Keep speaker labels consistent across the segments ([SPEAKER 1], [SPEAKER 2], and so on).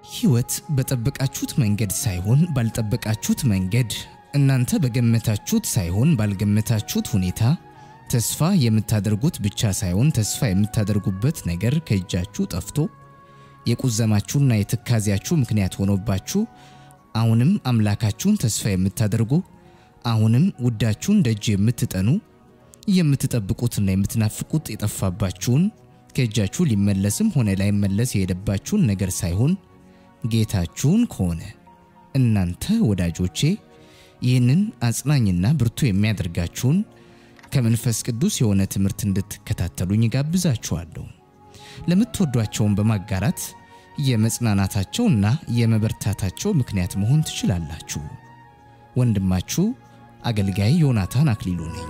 [SPEAKER 1] ሕይወት በጠበቃችሁት መንገድ ሳይሆን ባልጠበቃችሁት መንገድ፣ እናንተ በገመታችሁት ሳይሆን ባልገመታችሁት ሁኔታ ተስፋ የምታደርጉት ብቻ ሳይሆን ተስፋ የምታደርጉበት ነገር ከእጃችሁ ጠፍቶ የቁዘማችሁና የትካዜያችሁ ምክንያት ሆኖባችሁ አሁንም አምላካችሁን ተስፋ የምታደርጉ አሁንም ውዳችሁን ደጅ የምትጠኑ የምትጠብቁትና የምትናፍቁት የጠፋባችሁን ከእጃችሁ ሊመለስም ሆነ ላይመለስ የሄደባችሁን ነገር ሳይሆን ጌታችሁን ከሆነ እናንተ ወዳጆቼ ይህንን አጽናኝና ብርቱ የሚያደርጋችሁን ከመንፈስ ቅዱስ የሆነ ትምህርት እንድትከታተሉኝ ጋብዛችኋለሁ። ለምትወዷቸውን በማጋራት የመጽናናታቸውና የመበርታታቸው ምክንያት መሆን ትችላላችሁ። ወንድማችሁ አገልጋይ ዮናታን አክሊሉ ነኝ።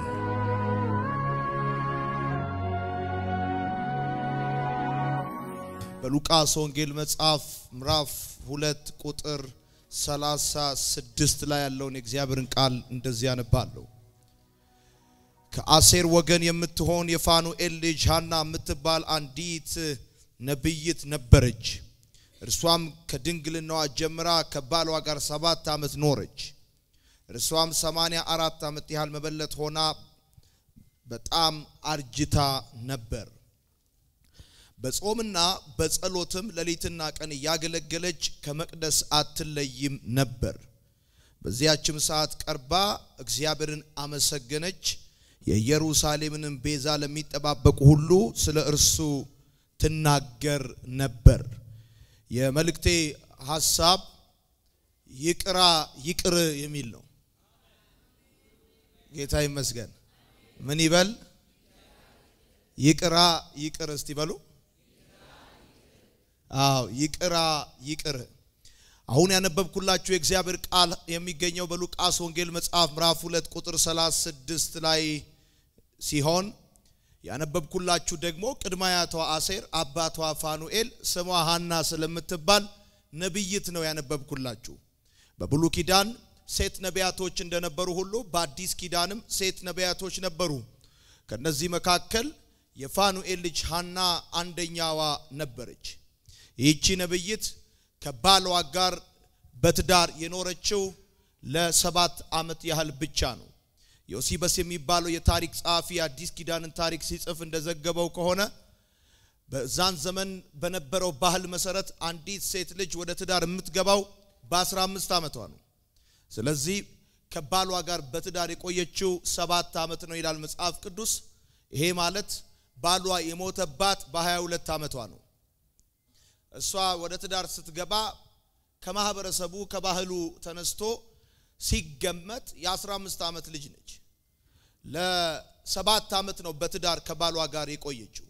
[SPEAKER 2] በሉቃስ ወንጌል መጽሐፍ ምዕራፍ ሁለት ቁጥር ሰላሳ ስድስት ላይ ያለውን የእግዚአብሔርን ቃል እንደዚህ ያነባለሁ። ከአሴር ወገን የምትሆን የፋኑኤል ልጅ ሐና የምትባል አንዲት ነቢይት ነበረች። እርሷም ከድንግልናዋ ጀምራ ከባሏ ጋር ሰባት ዓመት ኖረች። እርሷም ሰማንያ አራት ዓመት ያህል መበለት ሆና በጣም አርጅታ ነበር። በጾምና በጸሎትም ሌሊትና ቀን እያገለገለች ከመቅደስ አትለይም ነበር። በዚያችም ሰዓት ቀርባ እግዚአብሔርን አመሰገነች። የኢየሩሳሌምንም ቤዛ ለሚጠባበቁ ሁሉ ስለ እርሱ ትናገር ነበር። የመልእክቴ ሐሳብ ይቅራ ይቅር የሚል ነው። ጌታ ይመስገን። ምን ይበል? ይቅራ ይቅር እስቲ በሉ። አዎ ይቅራ ይቅር። አሁን ያነበብኩላችሁ የእግዚአብሔር ቃል የሚገኘው በሉቃስ ወንጌል መጽሐፍ ምዕራፍ 2 ቁጥር 36 ላይ ሲሆን ያነበብኩላችሁ ደግሞ ቅድመ አያቷ አሴር አባቷ ፋኑኤል ስሟ ሐና ስለምትባል ነቢይት ነው ያነበብኩላችሁ። በብሉ ኪዳን ሴት ነቢያቶች እንደነበሩ ሁሉ በአዲስ ኪዳንም ሴት ነቢያቶች ነበሩ። ከነዚህ መካከል የፋኑኤል ልጅ ሐና አንደኛዋ ነበረች። ይህቺ ነቢይት ከባሏ ጋር በትዳር የኖረችው ለሰባት ዓመት ያህል ብቻ ነው። ዮሲበስ የሚባለው የታሪክ ጸሐፊ የአዲስ ኪዳንን ታሪክ ሲጽፍ እንደዘገበው ከሆነ በዛን ዘመን በነበረው ባህል መሰረት አንዲት ሴት ልጅ ወደ ትዳር የምትገባው በ15 ዓመቷ ነው። ስለዚህ ከባሏ ጋር በትዳር የቆየችው ሰባት ዓመት ነው ይላል መጽሐፍ ቅዱስ። ይሄ ማለት ባሏ የሞተባት በ22 ዓመቷ ነው። እሷ ወደ ትዳር ስትገባ ከማህበረሰቡ ከባህሉ ተነስቶ ሲገመት የ15 ዓመት ልጅ ነች። ለሰባት ዓመት ነው በትዳር ከባሏ ጋር የቆየችው።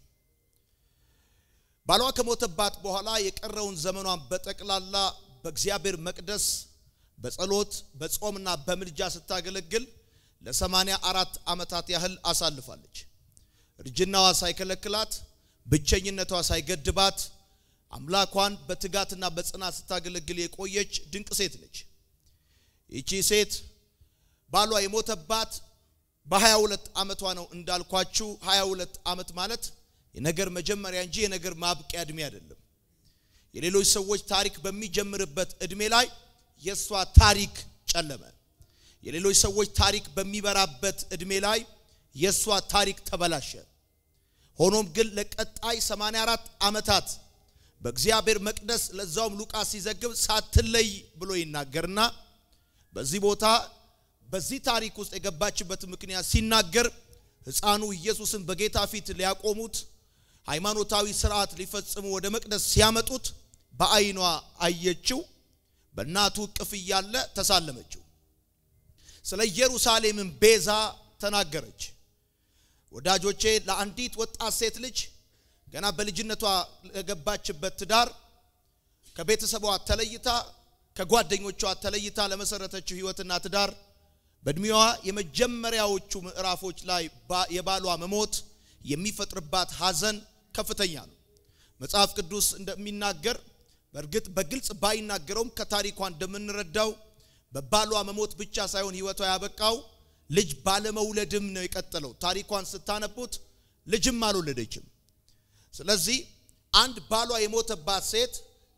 [SPEAKER 2] ባሏ ከሞተባት በኋላ የቀረውን ዘመኗን በጠቅላላ በእግዚአብሔር መቅደስ በጸሎት በጾምና በምልጃ ስታገለግል ለሰማንያ አራት ዓመታት ያህል አሳልፋለች። እርጅናዋ ሳይከለክላት፣ ብቸኝነቷ ሳይገድባት አምላኳን በትጋትና በጽናት ስታገለግል የቆየች ድንቅ ሴት ነች። ይቺ ሴት ባሏ የሞተባት በ22 ዓመቷ ነው እንዳልኳችሁ። 22 ዓመት ማለት የነገር መጀመሪያ እንጂ የነገር ማብቂያ እድሜ አይደለም። የሌሎች ሰዎች ታሪክ በሚጀምርበት እድሜ ላይ የእሷ ታሪክ ጨለመ። የሌሎች ሰዎች ታሪክ በሚበራበት እድሜ ላይ የእሷ ታሪክ ተበላሸ። ሆኖም ግን ለቀጣይ 84 ዓመታት በእግዚአብሔር መቅደስ ለዛውም ሉቃስ ሲዘግብ ሳትለይ ብሎ ይናገርና በዚህ ቦታ በዚህ ታሪክ ውስጥ የገባችበት ምክንያት ሲናገር ሕፃኑ ኢየሱስን በጌታ ፊት ሊያቆሙት ሃይማኖታዊ ስርዓት ሊፈጽሙ ወደ መቅደስ ሲያመጡት በዓይኗ አየችው። በእናቱ እቅፍ እያለ ተሳለመችው። ስለ ኢየሩሳሌምን ቤዛ ተናገረች። ወዳጆቼ ለአንዲት ወጣት ሴት ልጅ ገና በልጅነቷ ለገባችበት ትዳር ከቤተሰቧ ተለይታ ከጓደኞቿ ተለይታ ለመሰረተችው ህይወትና ትዳር በእድሜዋ የመጀመሪያዎቹ ምዕራፎች ላይ የባሏ መሞት የሚፈጥርባት ሐዘን ከፍተኛ ነው። መጽሐፍ ቅዱስ እንደሚናገር በእርግጥ በግልጽ ባይናገረውም ከታሪኳ እንደምንረዳው በባሏ መሞት ብቻ ሳይሆን ህይወቷ ያበቃው ልጅ ባለመውለድም ነው የቀጠለው። ታሪኳን ስታነቡት ልጅም አልወለደችም። ስለዚህ አንድ ባሏ የሞተባት ሴት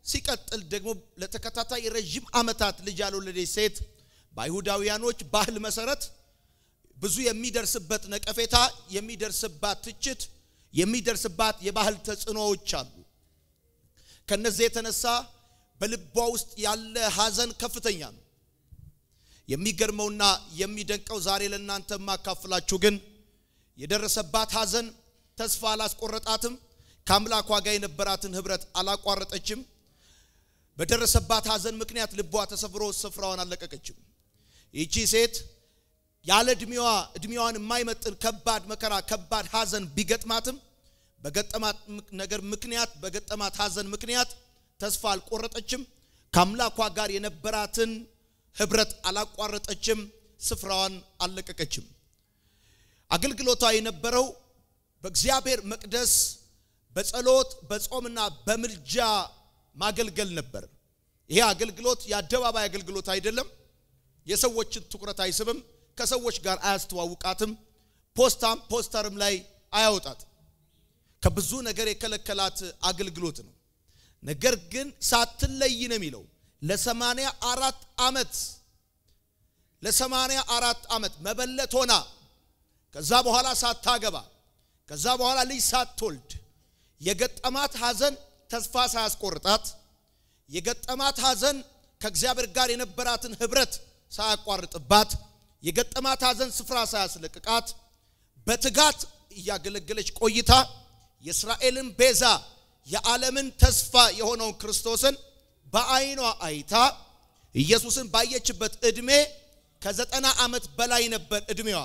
[SPEAKER 2] ሲቀጥል ደግሞ ለተከታታይ ረዥም ዓመታት ልጅ ያልወለደች ሴት በአይሁዳውያኖች ባህል መሰረት ብዙ የሚደርስበት ነቀፌታ፣ የሚደርስባት ትችት፣ የሚደርስባት የባህል ተጽዕኖዎች አሉ። ከነዚህ የተነሳ በልቧ ውስጥ ያለ ሐዘን ከፍተኛ ነው። የሚገርመውና የሚደንቀው ዛሬ ለእናንተ የማካፍላችሁ ግን የደረሰባት ሐዘን ተስፋ አላስቆረጣትም። ከአምላኳ ጋር የነበራትን ኅብረት አላቋረጠችም። በደረሰባት ሐዘን ምክንያት ልቧ ተሰብሮ ስፍራዋን አልለቀቀችም። ይቺ ሴት ያለ እድሜዋ እድሜዋን የማይመጥን ከባድ መከራ ከባድ ሐዘን ቢገጥማትም በገጠማት ነገር ምክንያት በገጠማት ሐዘን ምክንያት ተስፋ አልቆረጠችም። ከአምላኳ ጋር የነበራትን ኅብረት አላቋረጠችም። ስፍራዋን አልለቀቀችም። አገልግሎቷ የነበረው በእግዚአብሔር መቅደስ በጸሎት በጾምና በምልጃ ማገልገል ነበር። ይሄ አገልግሎት የአደባባይ አገልግሎት አይደለም። የሰዎችን ትኩረት አይስብም። ከሰዎች ጋር አያስተዋውቃትም። ፖስታም ፖስተርም ላይ አያወጣትም። ከብዙ ነገር የከለከላት አገልግሎት ነው። ነገር ግን ሳትለይ ነው የሚለው ለሰማንያ አራት ዓመት ለሰማንያ አራት ዓመት መበለት ሆና ከዛ በኋላ ሳታገባ ከዛ በኋላ ልጅ ሳትወልድ የገጠማት ሐዘን ተስፋ ሳያስቆርጣት የገጠማት ሐዘን ከእግዚአብሔር ጋር የነበራትን ኅብረት ሳያቋርጥባት የገጠማት ሐዘን ስፍራ ሳያስለቅቃት በትጋት እያገለገለች ቆይታ የእስራኤልን ቤዛ የዓለምን ተስፋ የሆነውን ክርስቶስን በዓይኗ አይታ ኢየሱስን ባየችበት ዕድሜ ከዘጠና ዓመት በላይ ነበር ዕድሜዋ።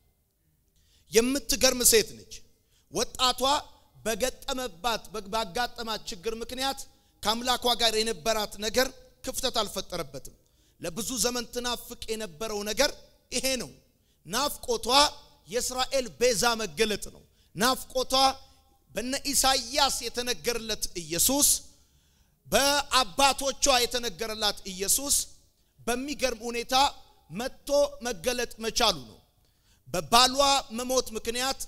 [SPEAKER 2] የምትገርም ሴት ነች። ወጣቷ በገጠመባት ባጋጠማት ችግር ምክንያት ከአምላኳ ጋር የነበራት ነገር ክፍተት አልፈጠረበትም። ለብዙ ዘመን ትናፍቅ የነበረው ነገር ይሄ ነው። ናፍቆቷ የእስራኤል ቤዛ መገለጥ ነው። ናፍቆቷ በነ ኢሳይያስ የተነገረለት ኢየሱስ፣ በአባቶቿ የተነገረላት ኢየሱስ በሚገርም ሁኔታ መጥቶ መገለጥ መቻሉ ነው። በባሏ መሞት ምክንያት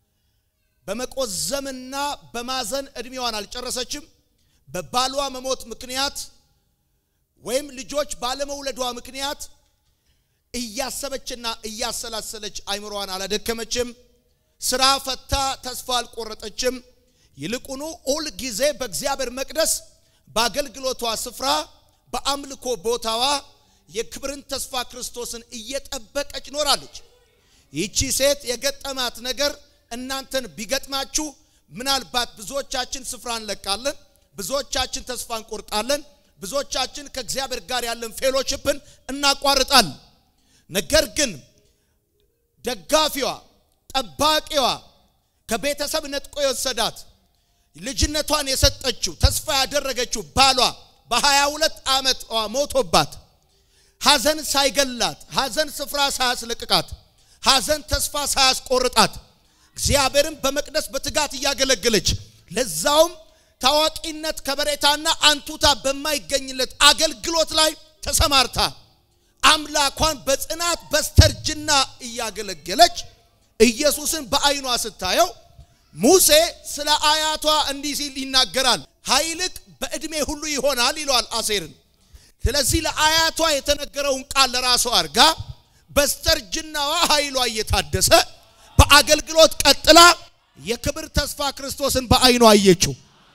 [SPEAKER 2] በመቆዘምና በማዘን ዕድሜዋን አልጨረሰችም። በባሏ መሞት ምክንያት ወይም ልጆች ባለመውለዷ ምክንያት እያሰበችና እያሰላሰለች አይምሮዋን አላደከመችም። ስራ ፈታ ተስፋ አልቆረጠችም። ይልቁኑ ሁል ጊዜ በእግዚአብሔር መቅደስ በአገልግሎቷ ስፍራ በአምልኮ ቦታዋ የክብርን ተስፋ ክርስቶስን እየጠበቀች ኖራለች። ይቺ ሴት የገጠማት ነገር እናንተን ቢገጥማችሁ ምናልባት ብዙዎቻችን ስፍራ እንለቃለን፣ ብዙዎቻችን ተስፋ እንቆርጣለን፣ ብዙዎቻችን ከእግዚአብሔር ጋር ያለን ፌሎሽፕን እናቋርጣለን። ነገር ግን ደጋፊዋ፣ ጠባቂዋ፣ ከቤተሰብ ነጥቆ የወሰዳት ልጅነቷን የሰጠችው ተስፋ ያደረገችው ባሏ በሀያ ሁለት ዓመት ሞቶባት ሐዘን ሳይገላት ሐዘን ስፍራ ሳያስለቅቃት ሐዘን ተስፋ ሳያስቆርጣት እግዚአብሔርን በመቅደስ በትጋት እያገለገለች ለዛውም ታዋቂነት ከበሬታና አንቱታ በማይገኝለት አገልግሎት ላይ ተሰማርታ አምላኳን በጽናት በስተርጅና እያገለገለች ኢየሱስን በዓይኗ ስታየው ሙሴ ስለ አያቷ እንዲህ ሲል ይናገራል። ኃይልቅ በዕድሜ ሁሉ ይሆናል ይለዋል አሴርን። ስለዚህ ለአያቷ የተነገረውን ቃል ለራሷ አድርጋ በስተርጅናዋ ኃይሏ እየታደሰ በአገልግሎት ቀጥላ የክብር ተስፋ ክርስቶስን በዓይኗ አየችው።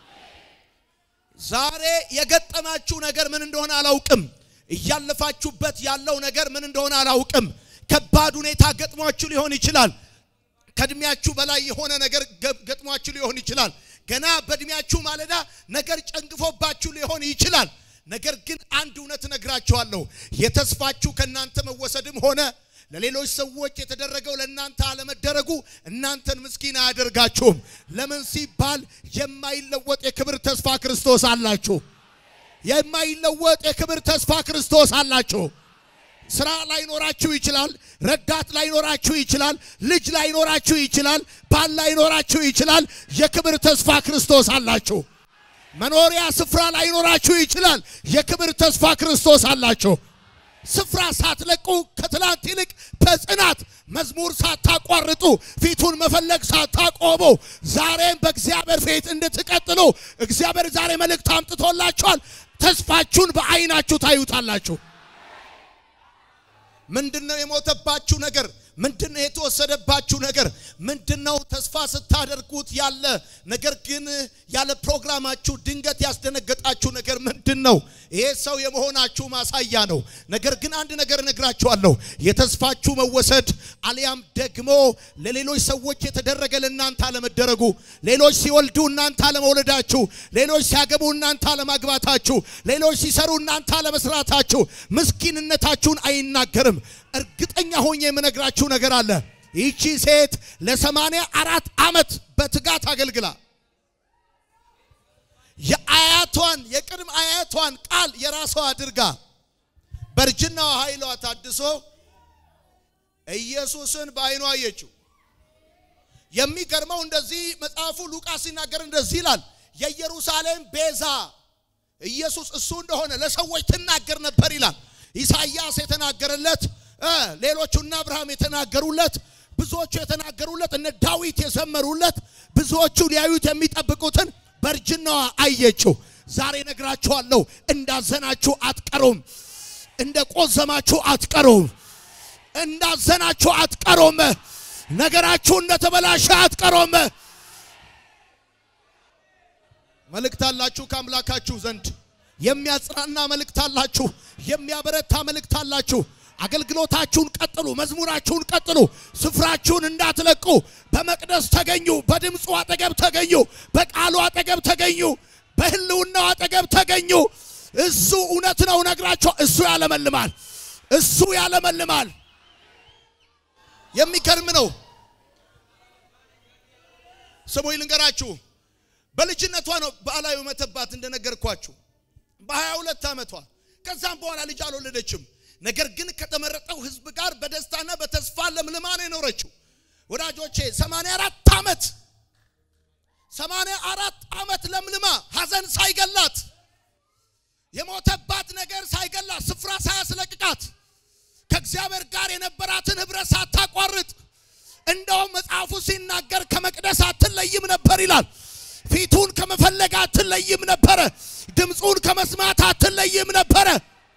[SPEAKER 2] ዛሬ የገጠማችሁ ነገር ምን እንደሆነ አላውቅም። እያለፋችሁበት ያለው ነገር ምን እንደሆነ አላውቅም። ከባድ ሁኔታ ገጥሟችሁ ሊሆን ይችላል። ከእድሜያችሁ በላይ የሆነ ነገር ገጥሟችሁ ሊሆን ይችላል። ገና በእድሜያችሁ ማለዳ ነገር ጨንግፎባችሁ ሊሆን ይችላል። ነገር ግን አንድ እውነት እነግራችኋለሁ። የተስፋችሁ ከእናንተ መወሰድም ሆነ ለሌሎች ሰዎች የተደረገው ለእናንተ አለመደረጉ እናንተን ምስኪን አያደርጋችሁም። ለምን ሲባል የማይለወጥ የክብር ተስፋ ክርስቶስ አላችሁ። የማይለወጥ የክብር ተስፋ ክርስቶስ አላችሁ። ስራ ላይኖራችሁ ይችላል። ረዳት ላይኖራችሁ ይችላል። ልጅ ላይኖራችሁ ይችላል። ባል ላይኖራችሁ ይችላል። የክብር ተስፋ ክርስቶስ አላችሁ። መኖሪያ ስፍራ ላይኖራችሁ ይችላል። የክብር ተስፋ ክርስቶስ አላችሁ። ስፍራ ሳትለቁ ከትላንት ይልቅ በጽናት መዝሙር ሳታቋርጡ ፊቱን መፈለግ ሳታቆሙ ዛሬም በእግዚአብሔር ፊት እንድትቀጥሉ እግዚአብሔር ዛሬ መልእክት አምጥቶላችኋል። ተስፋችሁን በዓይናችሁ ታዩታላችሁ። ምንድነው የሞተባችሁ ነገር? ምንድነው የተወሰደባችሁ ነገር? ምንድነው ተስፋ ስታደርጉት ያለ ነገር ግን ያለ ፕሮግራማችሁ ድንገት ያስደነገጣችሁ ነገር ምንድነው? ይሄ ሰው የመሆናችሁ ማሳያ ነው። ነገር ግን አንድ ነገር እነግራችኋለሁ። የተስፋችሁ መወሰድ አሊያም ደግሞ ለሌሎች ሰዎች የተደረገ ለእናንተ አለመደረጉ፣ ሌሎች ሲወልዱ እናንተ አለመውለዳችሁ፣ ሌሎች ሲያገቡ እናንተ አለማግባታችሁ፣ ሌሎች ሲሰሩ እናንተ አለመስራታችሁ ምስኪንነታችሁን አይናገርም። እርግጠኛ ሆኜ የምነግራችሁ ነገር አለ። ይቺ ሴት ለሰማንያ አራት ዓመት በትጋት አገልግላ የአያቷን የቅድም አያቷን ቃል የራሷ አድርጋ በእርጅናዋ ኃይሏ ታድሶ ኢየሱስን በዓይኗ አየችው። የሚገርመው እንደዚህ መጽሐፉ ሉቃስ ሲናገር እንደዚህ ይላል፣ የኢየሩሳሌም ቤዛ ኢየሱስ እሱ እንደሆነ ለሰዎች ትናገር ነበር ይላል። ኢሳይያስ የተናገረለት ሌሎቹ እነ አብርሃም የተናገሩለት ብዙዎቹ የተናገሩለት እነ ዳዊት የዘመሩለት ብዙዎቹ ሊያዩት የሚጠብቁትን በእርጅናዋ አየችው። ዛሬ ነግራችኋለሁ፣ እንዳዘናችሁ አትቀሩም፣ እንደ ቆዘማችሁ አትቀሩም፣ እንዳዘናችሁ አትቀሩም፣ ነገራችሁ እንደተበላሸ አትቀሩም። መልእክት አላችሁ ከአምላካችሁ ዘንድ የሚያጽናና መልእክት አላችሁ፣ የሚያበረታ መልእክት አላችሁ። አገልግሎታችሁን ቀጥሉ፣ መዝሙራችሁን ቀጥሉ፣ ስፍራችሁን እንዳትለቁ። በመቅደስ ተገኙ፣ በድምፁ አጠገብ ተገኙ፣ በቃሉ አጠገብ ተገኙ፣ በህልውናው አጠገብ ተገኙ። እሱ እውነት ነው ነግራቸው፣ እሱ ያለመልማል፣ እሱ ያለመልማል። የሚገርም ነው። ስሙኝ ልንገራችሁ፣ በልጅነቷ ነው በአላዩ መተባት እንደነገርኳችሁ በሀያ ሁለት ዓመቷ ከዛም በኋላ ልጅ አልወለደችም። ነገር ግን ከተመረጠው ህዝብ ጋር በደስታና በተስፋ ለምልማ ነው የኖረችው። ወዳጆቼ 84 ዓመት 84 ዓመት ለምልማ ሐዘን ሳይገላት የሞተባት ነገር ሳይገላት ስፍራ ሳያስለቅቃት ከእግዚአብሔር ጋር የነበራትን ህብረት ሳታቋርጥ እንደውም መጽሐፉ ሲናገር ከመቅደስ አትለይም ነበር ይላል። ፊቱን ከመፈለግ አትለይም ነበረ። ድምፁን ከመስማት አትለይም ነበረ።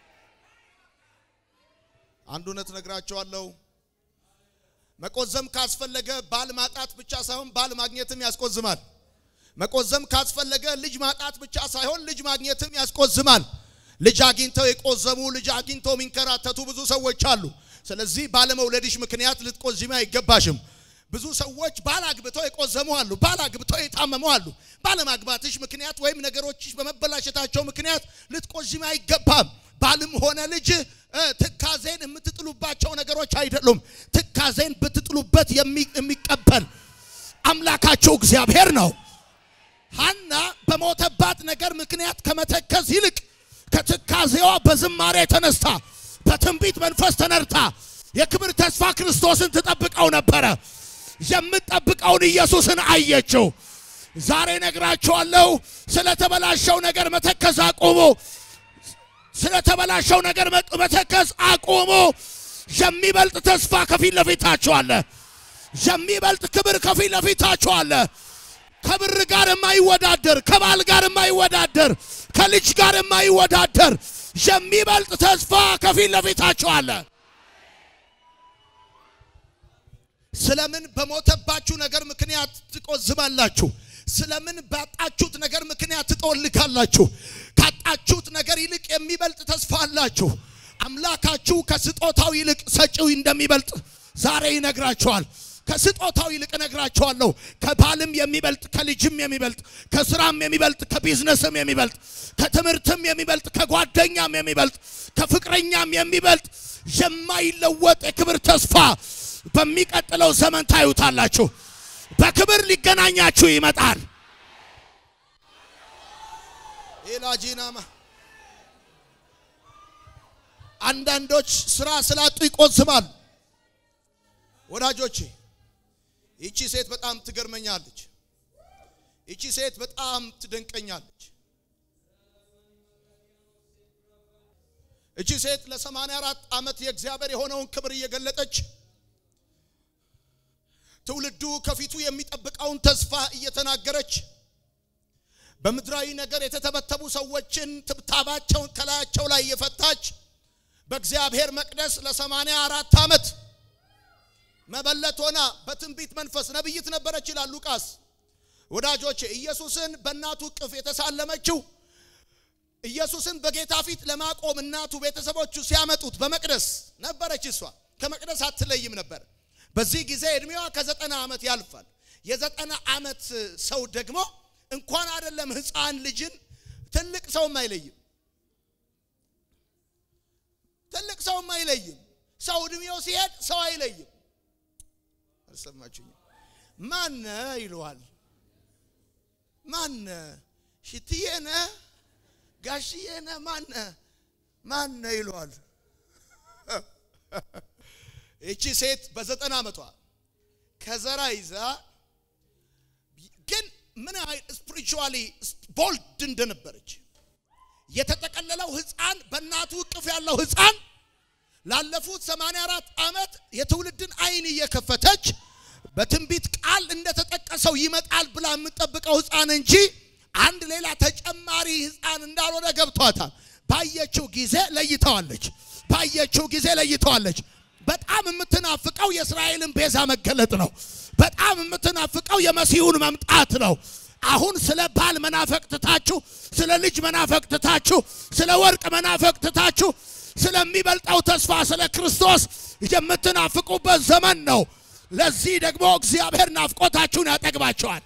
[SPEAKER 2] አንድ እውነት ነግራቸዋለሁ። መቆዘም ካስፈለገ ባል ማጣት ብቻ ሳይሆን ባል ማግኘትም ያስቆዝማል። መቆዘም ካስፈለገ ልጅ ማጣት ብቻ ሳይሆን ልጅ ማግኘትም ያስቆዝማል። ልጅ አግኝተው የቆዘሙ ልጅ አግኝተው የሚንከራተቱ ብዙ ሰዎች አሉ። ስለዚህ ባለመውለድሽ ምክንያት ልትቆዝሚ አይገባሽም። ብዙ ሰዎች ባል አግብተው የቆዘሙ አሉ። ባል አግብተው የታመሙ አሉ። ባለማግባትሽ ምክንያት ወይም ነገሮችሽ በመበላሸታቸው ምክንያት ልትቆዝሚ አይገባም። ባልም ሆነ ልጅ ትካዜን የምትጥሉባቸው ነገሮች አይደሉም። ትካዜን ብትጥሉበት የሚቀበል አምላካቸው እግዚአብሔር ነው። ሐና በሞተባት ነገር ምክንያት ከመተከዝ ይልቅ ከትካዜዋ በዝማሬ ተነስታ በትንቢት መንፈስ ተነርታ የክብር ተስፋ ክርስቶስን ትጠብቀው ነበረ። የምትጠብቀውን ኢየሱስን አየችው። ዛሬ ነግራችኋለሁ፣ ስለተበላሸው ነገር መተከዝ አቁሙ። ስለተበላሸው ነገር መተከዝ አቁሙ። የሚበልጥ ተስፋ ከፊት ለፊታችሁ አለ። የሚበልጥ ክብር ከፊት ለፊታችሁ አለ። ከብር ጋር የማይወዳደር ከባል ጋር የማይወዳደር ከልጅ ጋር የማይወዳደር የሚበልጥ ተስፋ ከፊት ለፊታችሁ አለ። ስለምን በሞተባችሁ ነገር ምክንያት ትቆዝማላችሁ? ስለምን ባጣችሁት ነገር ምክንያት ትጦልካላችሁ? ካጣችሁት ነገር ይልቅ የሚበልጥ ተስፋ አላችሁ። አምላካችሁ ከስጦታው ይልቅ ሰጪው እንደሚበልጥ ዛሬ ይነግራችኋል። ከስጦታው ይልቅ እነግራችኋለሁ። ከባልም የሚበልጥ ከልጅም የሚበልጥ ከስራም የሚበልጥ ከቢዝነስም የሚበልጥ ከትምህርትም የሚበልጥ ከጓደኛም የሚበልጥ ከፍቅረኛም የሚበልጥ የማይለወጥ የክብር ተስፋ በሚቀጥለው ዘመን ታዩታላችሁ። በክብር ሊገናኛችሁ ይመጣል። ኤላጂናማ አንዳንዶች ስራ ስላጡ ይቆዝማሉ። ወዳጆቼ ይቺ ሴት በጣም ትገርመኛለች። ይቺ ሴት በጣም ትደንቀኛለች። እቺ ሴት ለ84 ዓመት የእግዚአብሔር የሆነውን ክብር እየገለጠች ትውልዱ ከፊቱ የሚጠብቀውን ተስፋ እየተናገረች በምድራዊ ነገር የተተበተቡ ሰዎችን ትብታባቸውን ከላያቸው ላይ እየፈታች በእግዚአብሔር መቅደስ ለሰማንያ አራት ዓመት መበለት ሆና በትንቢት መንፈስ ነብይት ነበረች ይላል ሉቃስ። ወዳጆቼ ኢየሱስን በእናቱ እቅፍ የተሳለመችው ኢየሱስን በጌታ ፊት ለማቆም እናቱ ቤተሰቦቹ ሲያመጡት በመቅደስ ነበረች። እሷ ከመቅደስ አትለይም ነበር። በዚህ ጊዜ እድሜዋ ከዘጠና ዓመት ያልፋል። የዘጠና ዓመት ሰው ደግሞ እንኳን አይደለም ሕፃን ልጅን ትልቅ ሰውም አይለይም። ትልቅ ሰውም አይለይም። ሰው እድሜው ሲሄድ ሰው አይለይም። አልሰማችሁኝም? ማነ ይለዋል። ማነ ሽትዬነ ጋሽዬነ ማነ ማነ ይለዋል። ይቺ ሴት በዘጠና ዓመቷ ከዘራ ይዛ ግን ምን ያህል ስፒሪቹዋሊ ቦልድ እንደነበረች የተጠቀለለው ሕፃን በእናቱ እቅፍ ያለው ሕፃን ላለፉት 84 ዓመት የትውልድን አይን እየከፈተች በትንቢት ቃል እንደተጠቀሰው ይመጣል ብላ የምጠብቀው ሕፃን እንጂ አንድ ሌላ ተጨማሪ ሕፃን እንዳልሆነ ገብቷታል። ባየችው ጊዜ ለይተዋለች። ባየችው ጊዜ ለይተዋለች። በጣም የምትናፍቀው የእስራኤልን ቤዛ መገለጥ ነው። በጣም የምትናፍቀው የመሲሁን መምጣት ነው። አሁን ስለ ባል መናፈቅ ትታችሁ፣ ስለ ልጅ መናፈቅ ትታችሁ፣ ስለ ወርቅ መናፈቅ ትታችሁ ስለሚበልጠው ተስፋ ስለ ክርስቶስ የምትናፍቁበት ዘመን ነው። ለዚህ ደግሞ እግዚአብሔር ናፍቆታችሁን ያጠግባቸዋል።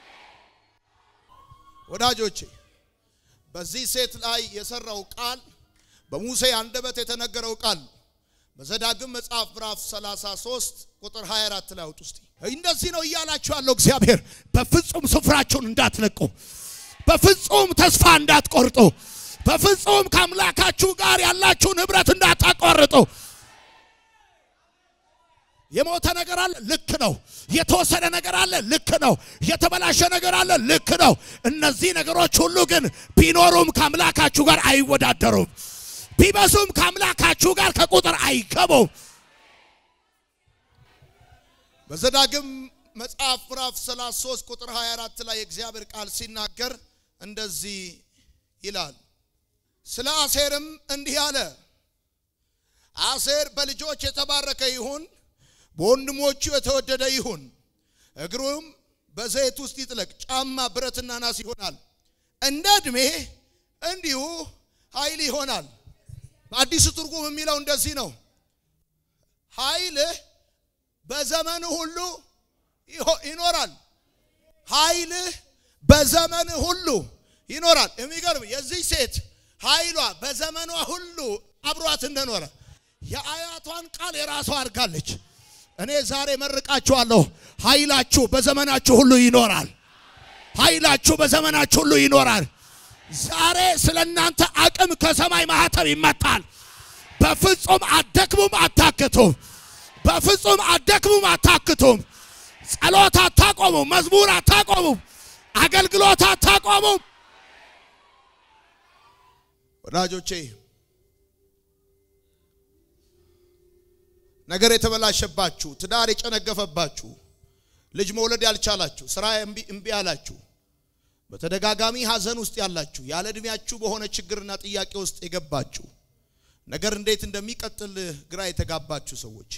[SPEAKER 2] ወዳጆቼ በዚህ ሴት ላይ የሰራው ቃል በሙሴ አንደበት የተነገረው ቃል በዘዳግም መጽሐፍ ምዕራፍ 33 ቁጥር 24 ላይ አውጡ እስቲ። እንደዚህ ነው እያላችሁ ያለው እግዚአብሔር በፍጹም ስፍራችሁን እንዳትለቁ፣ በፍጹም ተስፋ እንዳትቆርጡ፣ በፍጹም ከአምላካችሁ ጋር ያላችሁን ኅብረት እንዳታቋርጡ። የሞተ ነገር አለ፣ ልክ ነው። የተወሰደ ነገር አለ፣ ልክ ነው። የተበላሸ ነገር አለ፣ ልክ ነው። እነዚህ ነገሮች ሁሉ ግን ቢኖሩም ከአምላካችሁ ጋር አይወዳደሩም። ቢበዙም ከአምላካችሁ ጋር ከቁጥር አይገቡም። በዘዳግም መጽሐፍ ምዕራፍ 33 ቁጥር 24 ላይ የእግዚአብሔር ቃል ሲናገር እንደዚህ ይላል። ስለ አሴርም እንዲህ አለ፣ አሴር በልጆች የተባረከ ይሁን፣ በወንድሞቹ የተወደደ ይሁን። እግሩም በዘይት ውስጥ ይጥለቅ፣ ጫማ ብረትና ናስ ይሆናል። እንደ ዕድሜ እንዲሁ ኃይል ይሆናል። በአዲሱ ትርጉም የሚለው እንደዚህ ነው፣ ኃይልህ በዘመን ሁሉ ይኖራል። ኃይልህ በዘመን ሁሉ ይኖራል። የሚገርም የዚህ ሴት ኃይሏ በዘመኗ ሁሉ አብሯት እንደኖረ የአያቷን ቃል የራሷ አድርጋለች። እኔ ዛሬ መርቃችኋለሁ። ኃይላችሁ በዘመናችሁ ሁሉ ይኖራል። ኃይላችሁ በዘመናችሁ ሁሉ ይኖራል። ዛሬ ስለ እናንተ አቅም ከሰማይ ማህተም ይመጣል። በፍጹም አደክሙም፣ አታክቱም። በፍጹም አደክሙም፣ አታክቱም። ጸሎት አታቆሙም። መዝሙር አታቆሙም። አገልግሎት አታቆሙም። ወዳጆቼ ነገር የተበላሸባችሁ፣ ትዳር የጨነገፈባችሁ፣ ልጅ መውለድ ያልቻላችሁ፣ ስራ እምቢ ያላችሁ፣ በተደጋጋሚ ሐዘን ውስጥ ያላችሁ፣ ያለ ዕድሜያችሁ በሆነ ችግርና ጥያቄ ውስጥ የገባችሁ፣ ነገር እንዴት እንደሚቀጥል ግራ የተጋባችሁ ሰዎች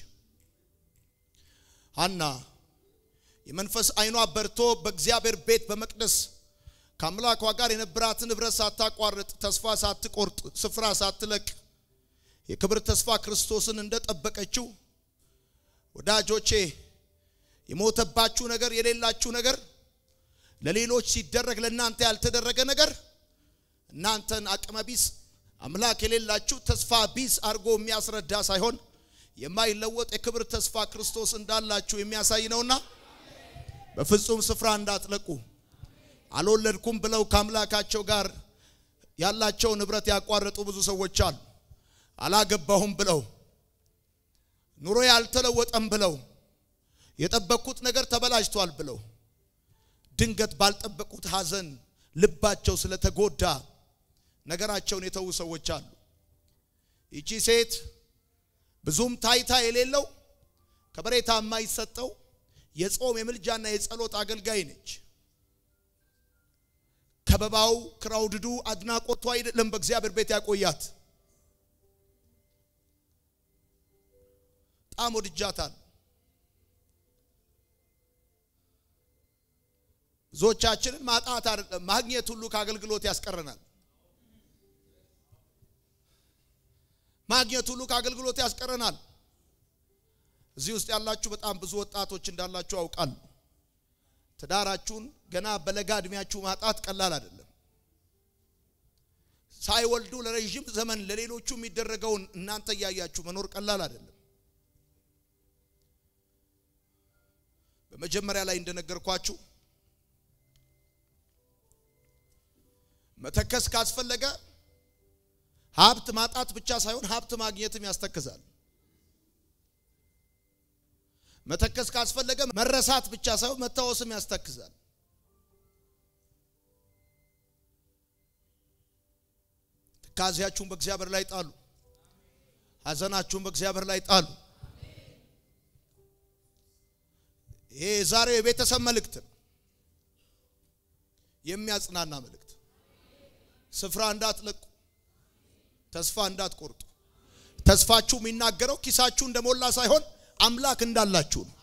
[SPEAKER 2] ሐና የመንፈስ አይኗ በርቶ በእግዚአብሔር ቤት በመቅደስ ከአምላኳ ጋር የነበራትን ኅብረት ሳታቋርጥ ተስፋ ሳትቆርጥ ስፍራ ሳትለቅ የክብር ተስፋ ክርስቶስን እንደጠበቀችው ወዳጆቼ የሞተባችሁ ነገር የሌላችሁ ነገር ለሌሎች ሲደረግ ለእናንተ ያልተደረገ ነገር እናንተን አቅመ ቢስ አምላክ የሌላችሁ ተስፋ ቢስ አድርጎ የሚያስረዳ ሳይሆን የማይለወጥ የክብር ተስፋ ክርስቶስ እንዳላችሁ የሚያሳይ ነውና በፍጹም ስፍራ እንዳትለቁ። አልወለድኩም ብለው ከአምላካቸው ጋር ያላቸውን ኅብረት ያቋረጡ ብዙ ሰዎች አሉ። አላገባሁም ብለው ኑሮ ያልተለወጠም ብለው የጠበቅኩት ነገር ተበላሽቷል ብለው ድንገት ባልጠበቁት ሐዘን ልባቸው ስለተጎዳ ነገራቸውን የተዉ ሰዎች አሉ። ይቺ ሴት ብዙም ታይታ የሌለው ከበሬታ የማይሰጠው የጾም የምልጃና የጸሎት አገልጋይ ነች። ከበባው ክራውድዱ አድናቆቱ አይደለም በእግዚአብሔር ቤት ያቆያት። በጣም ወድጃታል። ብዙዎቻችንን ማጣት አይደለም ማግኘት ሁሉ ከአገልግሎት ያስቀረናል። ማግኘት ሁሉ ከአገልግሎት ያስቀረናል። እዚህ ውስጥ ያላችሁ በጣም ብዙ ወጣቶች እንዳላችሁ አውቃለሁ። ትዳራችሁን ገና በለጋ እድሜያችሁ ማጣት ቀላል አይደለም። ሳይወልዱ ለረዥም ዘመን ለሌሎቹ የሚደረገውን እናንተ እያያችሁ መኖር ቀላል አይደለም። በመጀመሪያ ላይ እንደነገርኳችሁ መተከስ ካስፈለገ ሀብት ማጣት ብቻ ሳይሆን ሀብት ማግኘትም ያስተክዛል። መተከስ ካስፈለገ መረሳት ብቻ ሳይሆን መታወስም ያስተክዛል። ትካዜያችሁን በእግዚአብሔር ላይ ጣሉ። ሐዘናችሁን በእግዚአብሔር ላይ ጣሉ። ይሄ የዛሬው የቤተሰብ መልእክት ነው። የሚያጽናና መልእክት። ስፍራ እንዳትለቁ፣ ተስፋ እንዳትቆርጡ። ተስፋችሁ የሚናገረው ኪሳችሁ እንደሞላ ሳይሆን አምላክ እንዳላችሁ ነው።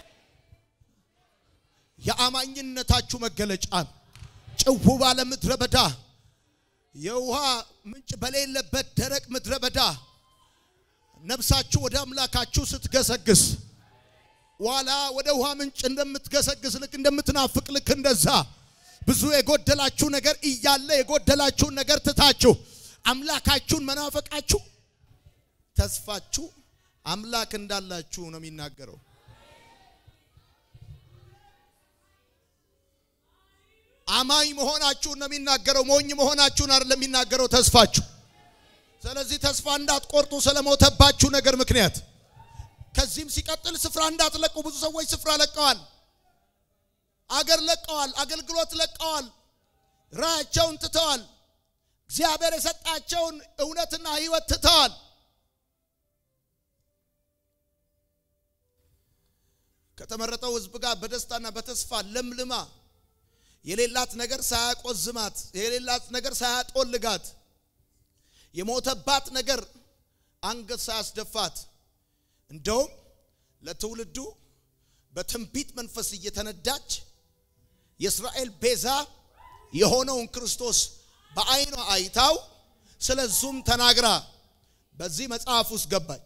[SPEAKER 2] የአማኝነታችሁ መገለጫ ነው። ጭው ባለ ምድረ በዳ የውሃ ምንጭ በሌለበት ደረቅ ምድረ በዳ ነፍሳችሁ ወደ አምላካችሁ ስትገሰግስ ዋላ ወደ ውሃ ምንጭ እንደምትገሰግስ ልክ እንደምትናፍቅ ልክ እንደዛ ብዙ የጎደላችሁ ነገር እያለ የጎደላችሁን ነገር ትታችሁ አምላካችሁን መናፈቃችሁ ተስፋችሁ አምላክ እንዳላችሁ ነው የሚናገረው። አማኝ መሆናችሁን ነው የሚናገረው። ሞኝ መሆናችሁን አይደለም የሚናገረው ተስፋችሁ። ስለዚህ ተስፋ እንዳትቆርጡ ስለሞተባችሁ ነገር ምክንያት ከዚህም ሲቀጥል ስፍራ እንዳትለቁ። ብዙ ሰዎች ስፍራ ለቀዋል፣ አገር ለቀዋል፣ አገልግሎት ለቀዋል፣ ራያቸውን ትተዋል፣ እግዚአብሔር የሰጣቸውን እውነትና ሕይወት ትተዋል። ከተመረጠው ሕዝብ ጋር በደስታና በተስፋ ለምልማ የሌላት ነገር ሳያቆዝማት የሌላት ነገር ሳያጦልጋት የሞተባት ነገር አንገት ሳያስደፋት እንደውም ለትውልዱ በትንቢት መንፈስ እየተነዳች የእስራኤል ቤዛ የሆነውን ክርስቶስ በዓይኗ አይታው ስለዙም ተናግራ በዚህ መጽሐፍ ውስጥ ገባች።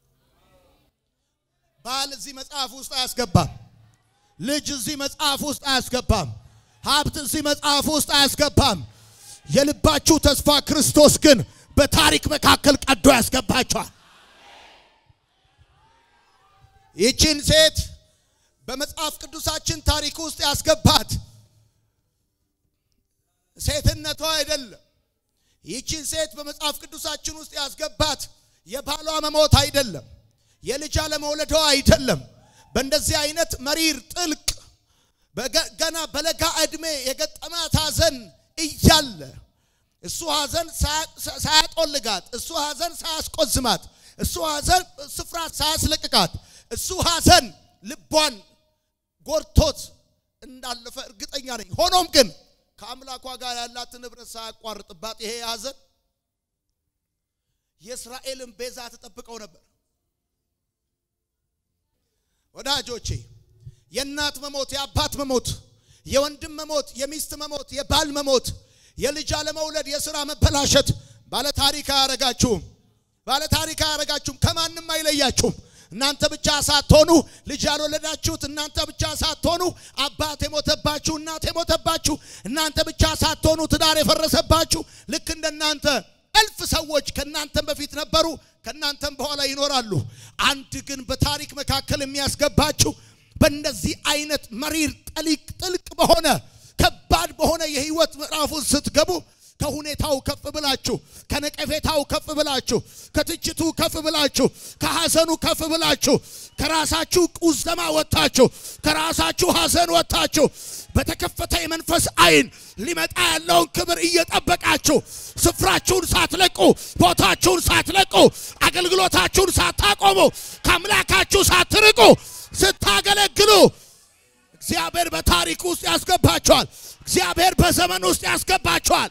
[SPEAKER 2] ባል እዚህ መጽሐፍ ውስጥ አያስገባም። ልጅ እዚህ መጽሐፍ ውስጥ አያስገባም። ሀብት እዚህ መጽሐፍ ውስጥ አያስገባም። የልባችሁ ተስፋ ክርስቶስ ግን በታሪክ መካከል ቀዶ ያስገባቸዋል። ይህችን ሴት በመጽሐፍ ቅዱሳችን ታሪክ ውስጥ ያስገባት ሴትነቷ አይደለም። ይህችን ሴት በመጽሐፍ ቅዱሳችን ውስጥ ያስገባት የባሏ መሞት አይደለም፣ የልጅ አለመውለዷ አይደለም። በእንደዚህ አይነት መሪር ጥልቅ ገና በለጋ ዕድሜ የገጠማት ሐዘን እያለ እሱ ሐዘን ሳያጦልጋት፣ እሱ ሐዘን ሳያስቆዝማት፣ እሱ ሐዘን ስፍራ ሳያስለቅቃት፣ እሱ ሐዘን ልቧን ጎድቶት እንዳለፈ እርግጠኛ ነኝ። ሆኖም ግን ከአምላኳ ጋር ያላትን ኅብረት ሳያቋርጥባት ይሄ ሐዘን የእስራኤልን ቤዛ ትጠብቀው ነበር። ወዳጆቼ የእናት መሞት፣ የአባት መሞት፣ የወንድም መሞት፣ የሚስት መሞት፣ የባል መሞት፣ የልጅ አለመውለድ፣ የሥራ መበላሸት ባለታሪክ አያረጋችሁም። ባለታሪክ አያረጋችሁም። ከማንም አይለያችሁም። እናንተ ብቻ ሳትሆኑ ልጅ ያልወለዳችሁት እናንተ ብቻ ሳትሆኑ አባት የሞተባችሁ እናት የሞተባችሁ እናንተ ብቻ ሳትሆኑ ትዳር የፈረሰባችሁ ልክ እንደናንተ እልፍ ሰዎች ከእናንተም በፊት ነበሩ፣ ከእናንተም በኋላ ይኖራሉ። አንድ ግን በታሪክ መካከል የሚያስገባችሁ በእንደዚህ አይነት መሪር ጠሊቅ ጥልቅ በሆነ ከባድ በሆነ የህይወት ምዕራፍ ውስጥ ስትገቡ ከሁኔታው ከፍ ብላችሁ ከነቀፌታው ከፍ ብላችሁ ከትችቱ ከፍ ብላችሁ ከሐዘኑ ከፍ ብላችሁ ከራሳችሁ ቁዘማ ወጥታችሁ ከራሳችሁ ሐዘን ወጥታችሁ በተከፈተ የመንፈስ አይን ሊመጣ ያለውን ክብር እየጠበቃችሁ ስፍራችሁን ሳትለቁ ቦታችሁን ሳትለቁ አገልግሎታችሁን ሳታቆሙ ከአምላካችሁ ሳትርቁ ስታገለግሉ እግዚአብሔር በታሪክ ውስጥ ያስገባቸዋል። እግዚአብሔር በዘመን ውስጥ ያስገባቸዋል።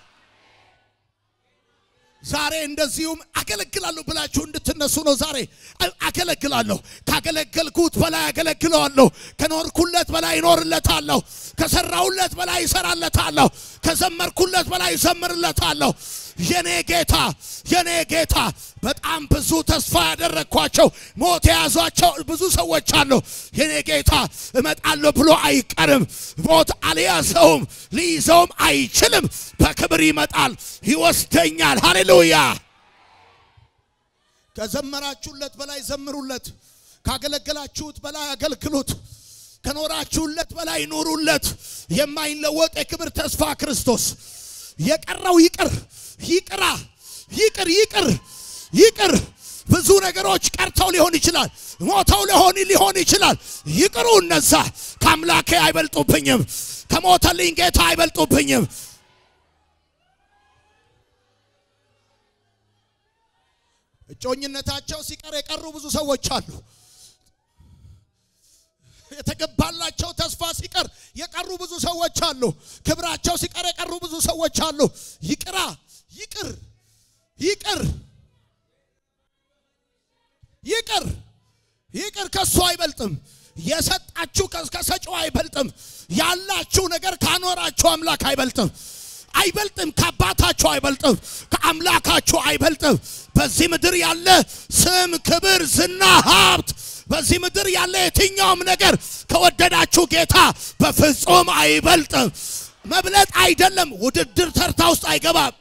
[SPEAKER 2] ዛሬ እንደዚሁም አገለግላለሁ ብላችሁ እንድትነሱ ነው። ዛሬ አገለግላለሁ። ካገለገልኩት በላይ አገለግለዋለሁ። ከኖርኩለት በላይ ይኖርለታለሁ። ከሰራሁለት በላይ ይሰራለታለሁ። ከዘመርኩለት በላይ ይዘምርለታለሁ። የኔ ጌታ የኔ ጌታ በጣም ብዙ ተስፋ ያደረግኳቸው ሞት የያዟቸው ብዙ ሰዎች አሉ። የኔ ጌታ እመጣለሁ ብሎ አይቀርም። ሞት አልያዘውም፣ ሊይዘውም አይችልም። በክብር ይመጣል፣ ይወስደኛል። ሃሌሉያ! ከዘመራችሁለት በላይ ዘምሩለት። ካገለገላችሁት በላይ አገልግሉት። ከኖራችሁለት በላይ ኑሩለት። የማይለወጥ የክብር ተስፋ ክርስቶስ የቀረው ይቅር ይቅራ ይቅር ይቅር ይቅር። ብዙ ነገሮች ቀርተው ሊሆን ይችላል፣ ሞተው ሊሆን ሊሆን ይችላል። ይቅሩ። እነዛ ከአምላኬ አይበልጡብኝም፣ ከሞተልኝ ጌታ አይበልጡብኝም። እጮኝነታቸው ሲቀር የቀሩ ብዙ ሰዎች አሉ። የተገባላቸው ተስፋ ሲቀር የቀሩ ብዙ ሰዎች አሉ። ክብራቸው ሲቀር የቀሩ ብዙ ሰዎች አሉ። ይቅራ ይቅር ይቅር ይቅር ይቅር። ከሱ አይበልጥም። የሰጣችሁ ከሰጪው አይበልጥም። ያላችሁ ነገር ካኖራችሁ አምላክ አይበልጥም አይበልጥም። ከአባታችሁ አይበልጥም። ከአምላካችሁ አይበልጥም። በዚህ ምድር ያለ ስም፣ ክብር፣ ዝና፣ ሀብት በዚህ ምድር ያለ የትኛውም ነገር ከወደዳችሁ ጌታ በፍጹም አይበልጥም። መብለጥ አይደለም፣ ውድድር ተርታ ውስጥ አይገባም።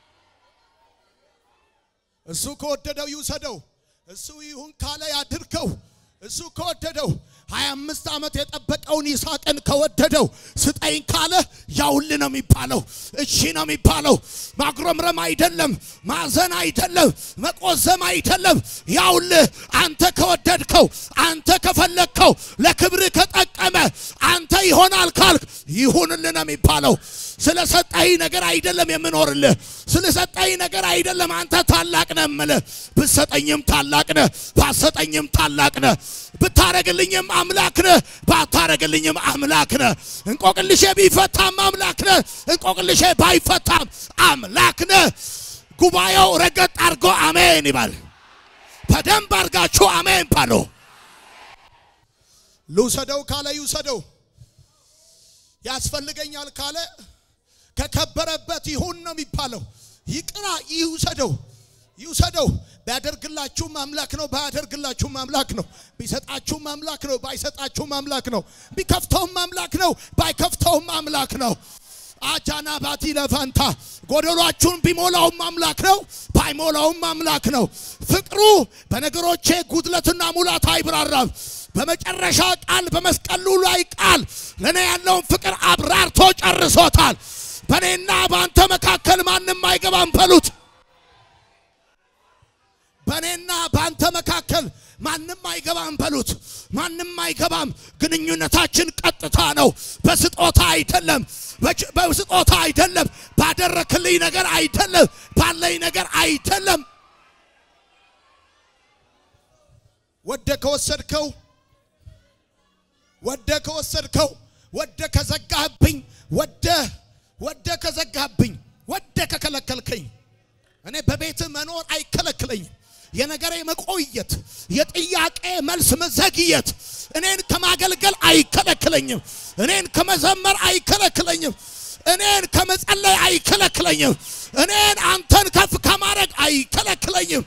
[SPEAKER 2] እሱ ከወደደው ይውሰደው። እሱ ይሁን ካለ ያድርገው። እሱ ከወደደው ሀያ አምስት ዓመት የጠበቀውን ይስሐቅን ከወደደው ስጠኝ ካለ ያውል ነው የሚባለው። እሺ ነው የሚባለው። ማጉረምረም አይደለም፣ ማዘን አይደለም፣ መቆዘም አይደለም። ያውል አንተ ከወደድከው፣ አንተ ከፈለግከው፣ ለክብር ከጠቀመ አንተ ይሆናል ካልክ ይሁንልህ ነው የሚባለው። ስለሰጠኝ ነገር አይደለም የምኖርልህ። ስለሰጠኝ ነገር አይደለም አንተ ታላቅ ነህ የምልህ። ብትሰጠኝም ታላቅ ነህ፣ ባትሰጠኝም ታላቅ ነህ። ብታረግልኝም አምላክ ነህ፣ ባታረግልኝም አምላክ ነህ። እንቆቅልሼ ቢፈታም አምላክ ነህ፣ እንቆቅልሼ ባይፈታም አምላክ ነህ። ጉባኤው ረገጥ አድርጎ አሜን ይባል። በደንብ አድርጋችሁ አሜን ባሉ። ልውሰደው ካለ ይውሰደው፣ ያስፈልገኛል ካለ ከከበረበት ይሁን ነው የሚባለው። ይቅራ፣ ይውሰደው ይውሰደው። ቢያደርግላችሁም አምላክ ነው፣ ባያደርግላችሁም አምላክ ነው። ቢሰጣችሁም አምላክ ነው፣ ባይሰጣችሁም አምላክ ነው። ቢከፍተውም አምላክ ነው፣ ባይከፍተውም አምላክ ነው። አጃና ባቲ ለፋንታ ጎደሏችሁን ቢሞላውም አምላክ ነው፣ ባይሞላውም አምላክ ነው። ፍቅሩ በነገሮቼ ጉድለትና ሙላት አይብራራም። በመጨረሻ ቃል በመስቀሉ ላይ ቃል ለእኔ ያለውን ፍቅር አብራርቶ ጨርሶታል። በእኔና በአንተ መካከል ማንም አይገባም በሉት። በእኔና በአንተ መካከል ማንም አይገባም በሉት። ማንም አይገባም። ግንኙነታችን ቀጥታ ነው። በስጦታ አይደለም፣ በስጦታ አይደለም፣ ባደረክልኝ ነገር አይደለም፣ ባለኝ ነገር አይደለም። ወደ ከወሰድከው ወደ ከወሰድከው ወደ ከዘጋህብኝ ወደ ወደ ከዘጋህብኝ ወደ ከከለከልከኝ እኔ በቤት መኖር አይከለክለኝም። የነገሬ መቆየት፣ የጥያቄ መልስ መዘግየት እኔን ከማገልገል አይከለክለኝም። እኔን ከመዘመር አይከለክለኝም። እኔን ከመጸለይ አይከለክለኝም። እኔን አንተን ከፍ ከማድረግ አይከለክለኝም።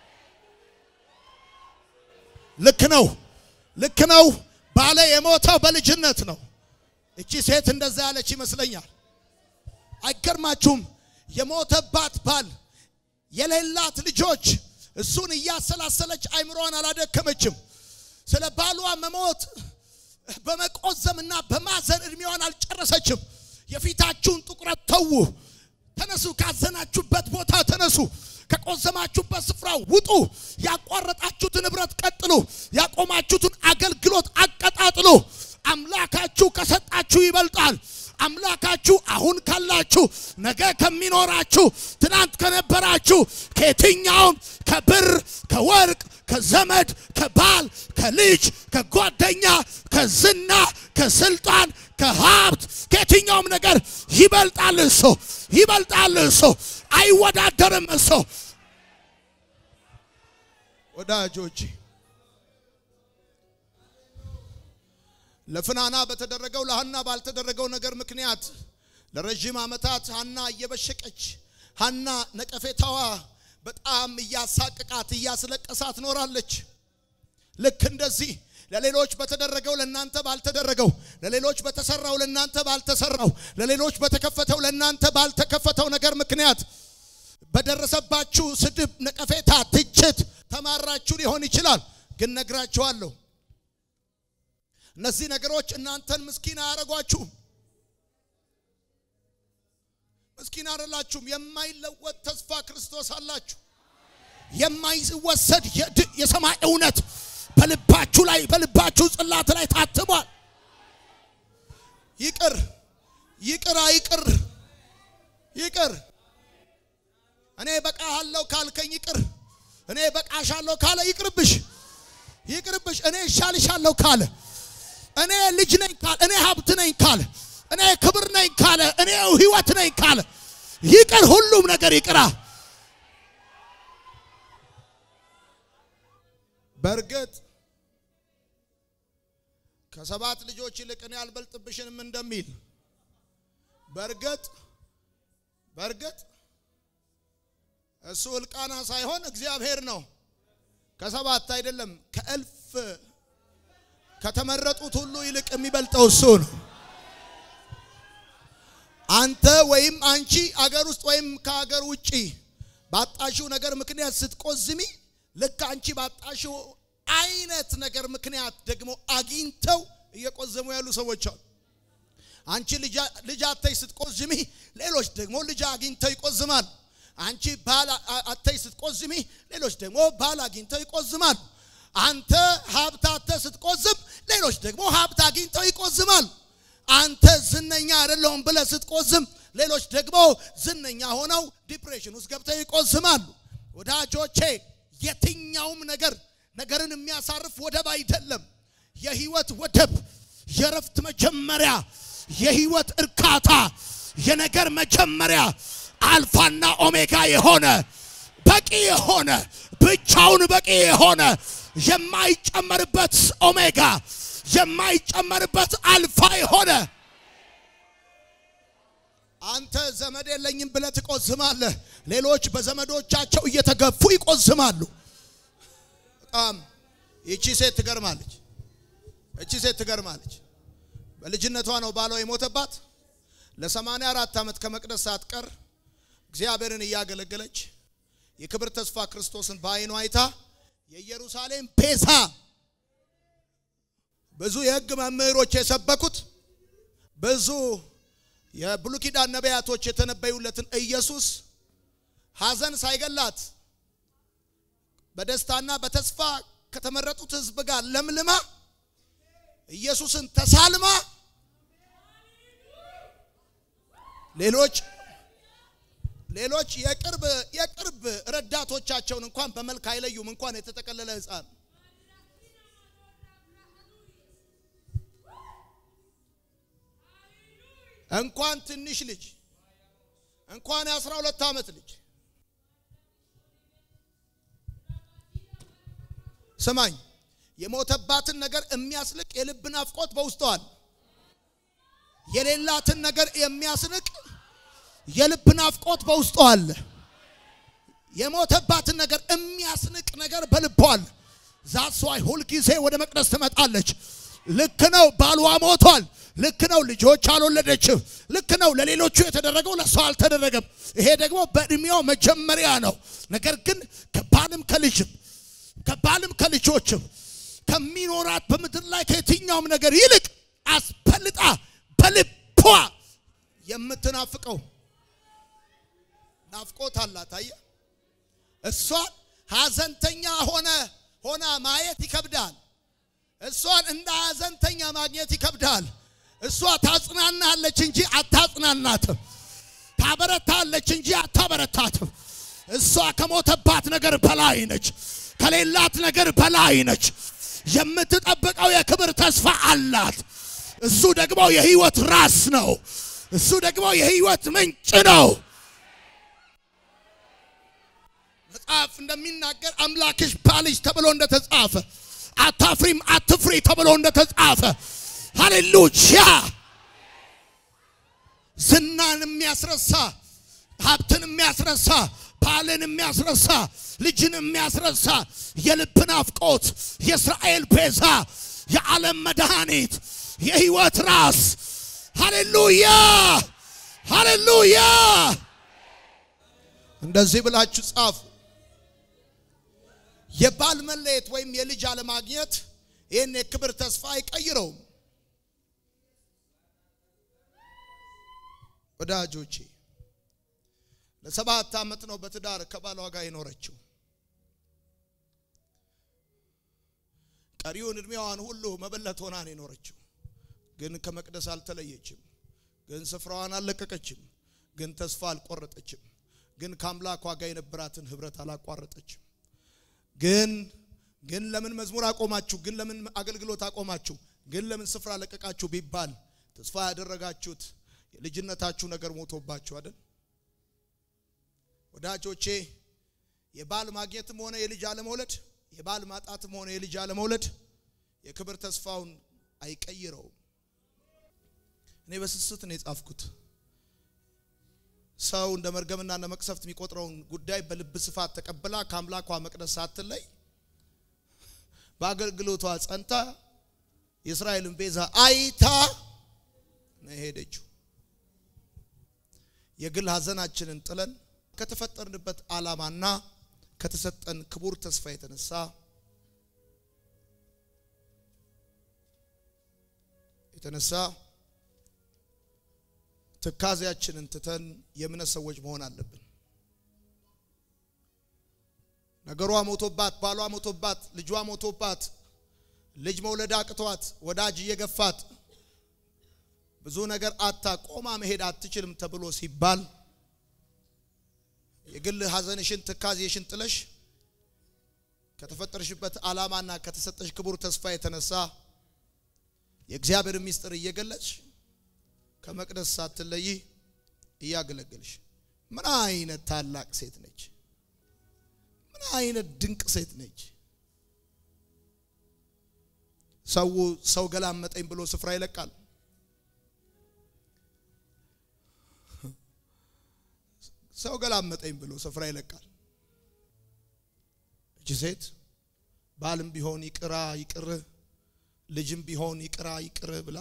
[SPEAKER 2] ልክ ነው፣ ልክ ነው። ባለ የሞተው በልጅነት ነው። እቺ ሴት እንደዛ ያለች ይመስለኛል። አይገርማችሁም? የሞተባት ባል የሌላት ልጆች እሱን እያሰላሰለች አይምሮዋን አላደከመችም። ስለ ባሏ መሞት በመቆዘምና በማዘን እድሜዋን አልጨረሰችም። የፊታችሁን ጥቁረት ተዉ። ተነሱ፣ ካዘናችሁበት ቦታ ተነሱ። ከቆዘማችሁበት ስፍራ ውጡ። ያቋረጣችሁትን ንብረት ቀጥሉ። ያቆማችሁትን አገልግሎት አቀጣጥሉ። አምላካችሁ ከሰጣችሁ ይበልጣል። አምላካችሁ አሁን ካላችሁ፣ ነገ ከሚኖራችሁ፣ ትናንት ከነበራችሁ ከየትኛውም ከብር ከወርቅ ከዘመድ ከባል ከልጅ ከጓደኛ ከዝና ከስልጣን ከሀብት ከየትኛውም ነገር ይበልጣል እሱ ይበልጣል እሱ አይወዳደርም እሱ ወዳጆቼ ለፍናና በተደረገው ለሐና ባልተደረገው ነገር ምክንያት ለረዥም ዓመታት ሐና እየበሸቀች ሐና ነቀፌታዋ በጣም እያሳቅቃት እያስለቀሳት ኖራለች። ልክ እንደዚህ ለሌሎች በተደረገው ለእናንተ ባልተደረገው፣ ለሌሎች በተሰራው ለእናንተ ባልተሰራው፣ ለሌሎች በተከፈተው ለእናንተ ባልተከፈተው ነገር ምክንያት በደረሰባችሁ ስድብ፣ ነቀፌታ፣ ትችት ተማራችሁ ሊሆን ይችላል። ግን ነግራችኋለሁ እነዚህ ነገሮች እናንተን ምስኪን አያረጓችሁም። ምስኪን አይደላችሁም። የማይለወጥ ተስፋ ክርስቶስ አላችሁ። የማይወሰድ የድ- የሰማይ እውነት በልባችሁ ላይ በልባችሁ ጽላት ላይ ታትሟል። ይቅር ይቅር አይቅር ይቅር እኔ በቃሃለሁ ካልከኝ ይቅር እኔ በቃሻለሁ ካለ ይቅርብሽ ይቅርብሽ እኔ እሻልሻለሁ ካለ እኔ ልጅ ነኝ ካለ እኔ ሀብት ነኝ ካለ እኔ ክብር ነኝ ካለ እኔ ህይወት ነኝ ካለ ይቅር ሁሉም ነገር ይቅራ በእርግጥ ከሰባት ልጆች ይልቅ እኔ አልበልጥብሽንም እንደሚል በእርግጥ በእርግጥ እሱ እልቃና ሳይሆን እግዚአብሔር ነው። ከሰባት አይደለም ከእልፍ ከተመረጡት ሁሉ ይልቅ የሚበልጠው እሱ ነው። አንተ ወይም አንቺ አገር ውስጥ ወይም ከአገር ውጪ ባጣሽው ነገር ምክንያት ስትቆዝሚ ልክ አንቺ ባጣሽው አይነት ነገር ምክንያት ደግሞ አግኝተው እየቆዘሙ ያሉ ሰዎች አሉ። አንቺ ልጅ- ልጅ አተሽ ስትቆዝሚ ሌሎች ደግሞ ልጅ አግኝተው ይቆዝማል። አንቺ ባል አ- አተሽ ስትቆዝሚ ሌሎች ደግሞ ባል አግኝተው ይቆዝማል። አንተ ሀብት አተህ ስትቆዝም ሌሎች ደግሞ ሀብት አግኝተው ይቆዝማል። አንተ ዝነኛ አይደለሁም ብለህ ስትቆዝም ሌሎች ደግሞ ዝነኛ ሆነው ዲፕሬሽን ውስጥ ገብተው ይቆዝማሉ። ወዳጆቼ የትኛውም ነገር ነገርን የሚያሳርፍ ወደብ አይደለም። የህይወት ወደብ፣ የረፍት መጀመሪያ፣ የህይወት እርካታ፣ የነገር መጀመሪያ አልፋና ኦሜጋ የሆነ በቂ የሆነ ብቻውን በቂ የሆነ የማይጨመርበት ኦሜጋ የማይጨመርበት አልፋ የሆነ አንተ ዘመድ የለኝም ብለህ ትቆዝማለህ። ሌሎች በዘመዶቻቸው እየተገፉ ይቆዝማሉ። በጣም ይቺ ሴት ትገርማለች። እቺ ሴት ትገርማለች። በልጅነቷ ነው ባሏ የሞተባት። ለሰማንያ አራት ዓመት ከመቅደስ ሳትቀር እግዚአብሔርን እያገለገለች የክብር ተስፋ ክርስቶስን በዓይኗ አይታ የኢየሩሳሌም ቤዛ ብዙ የሕግ መምህሮች የሰበኩት ብዙ የብሉይ ኪዳን ነቢያቶች የተነበዩለትን ኢየሱስ ሐዘን ሳይገላት በደስታና በተስፋ ከተመረጡት ሕዝብ ጋር ለምልማ ኢየሱስን ተሳልማ ሌሎች ሌሎች የቅርብ የቅርብ ረዳቶቻቸውን እንኳን በመልክ አይለዩም። እንኳን የተጠቀለለ ሕፃን እንኳን ትንሽ ልጅ እንኳን የአስራ ሁለት ዓመት ልጅ ስማኝ፣ የሞተባትን ነገር የሚያስልቅ የልብ ናፍቆት በውስጧል። የሌላትን ነገር የሚያስንቅ የልብ ናፍቆት በውስጧ አለ። የሞተባትን ነገር የሚያስንቅ ነገር በልቧ አለ። ዛሷ ሁልጊዜ ወደ መቅደስ ትመጣለች። ልክ ነው፣ ባሏ ሞቷል። ልክ ነው፣ ልጆች አልወለደችም። ልክ ነው፣ ለሌሎቹ የተደረገው ለሷ አልተደረገም። ይሄ ደግሞ በእድሜው መጀመሪያ ነው። ነገር ግን ከባልም ከልጅም ከባልም ከልጆችም ከሚኖራት በምድር ላይ ከየትኛውም ነገር ይልቅ አስፈልጣ በልቧ የምትናፍቀው ናፍቆት አላት። አየህ፣ እሷን ሐዘንተኛ ሆነ ሆና ማየት ይከብዳል። እሷን እንደ ሐዘንተኛ ማግኘት ይከብዳል። እሷ ታጽናናለች እንጂ አታጽናናትም። ታበረታለች እንጂ አታበረታትም። እሷ ከሞተባት ነገር በላይ ነች። ከሌላት ነገር በላይ ነች። የምትጠብቀው የክብር ተስፋ አላት። እሱ ደግሞ የህይወት ራስ ነው። እሱ ደግሞ የህይወት ምንጭ ነው። መጽሐፍ እንደሚናገር አምላክሽ ባልሽ ተብሎ እንደተጻፈ አታፍሪም አትፍሪ ተብሎ እንደተጻፈ ሃሌሉያ። ዝናን የሚያስረሳ ሀብትን የሚያስረሳ ባልን የሚያስረሳ ልጅን የሚያስረሳ የልብ ናፍቆት የእስራኤል ቤዛ የዓለም መድኃኒት የህይወት ራስ ሃሌሉያ ሃሌሉያ። እንደዚህ ብላችሁ ጻፉ። የባል መለየት ወይም የልጅ አለማግኘት ይህን የክብር ተስፋ አይቀይረውም። ወዳጆቼ ለሰባት ዓመት ነው በትዳር ከባሏ ጋር የኖረችው። ቀሪውን እድሜዋን ሁሉ መበለት ሆና ነው የኖረችው። ግን ከመቅደስ አልተለየችም። ግን ስፍራዋን አልለቀቀችም። ግን ተስፋ አልቆረጠችም። ግን ከአምላኳ ጋር የነበራትን ህብረት አላቋረጠችም። ግን ግን ለምን መዝሙር አቆማችሁ? ግን ለምን አገልግሎት አቆማችሁ? ግን ለምን ስፍራ ለቀቃችሁ ቢባል ተስፋ ያደረጋችሁት የልጅነታችሁ ነገር ሞቶባችሁ አይደል? ወዳጆቼ የባል ማግኘትም ሆነ የልጅ አለመውለድ፣ የባል ማጣትም ሆነ የልጅ አለመውለድ የክብር ተስፋውን አይቀይረውም። እኔ በስስት ነው የጻፍኩት። ሰው እንደ መርገምና እንደ መቅሰፍት የሚቆጥረውን ጉዳይ በልብ ስፋት ተቀብላ ከአምላኳ መቅደስ ሳትለይ በአገልግሎቷ ጸንታ የእስራኤልን ቤዛ አይታ ነው የሄደችው። የግል ሐዘናችንን ጥለን ከተፈጠርንበት ዓላማና ከተሰጠን ክቡር ተስፋ የተነሳ የተነሳ ትካዜያችንን ትተን የእምነት ሰዎች መሆን አለብን። ነገሯ ሞቶባት፣ ባሏ ሞቶባት፣ ልጇ ሞቶባት፣ ልጅ መውለድ አቅቷት፣ ወዳጅ እየገፋት ብዙ ነገር አታ ቆማ መሄድ አትችልም ተብሎ ሲባል የግል ሐዘንሽን ትካዜሽን ጥለሽ ከተፈጠርሽበት ዓላማና ከተሰጠሽ ክቡር ተስፋ የተነሳ የእግዚአብሔር ምስጢር እየገለጽሽ ከመቅደስ ሳትለይ እያገለገልሽ ምን አይነት ታላቅ ሴት ነች! ምን አይነት ድንቅ ሴት ነች! ሰው ሰው ገላመጠኝ ብሎ ስፍራ ይለቃል። ሰው ገላመጠኝ ብሎ ስፍራ ይለቃል። እቺ ሴት ባልም ቢሆን ይቅራ ይቅር፣ ልጅም ቢሆን ይቅራ ይቅር ብላ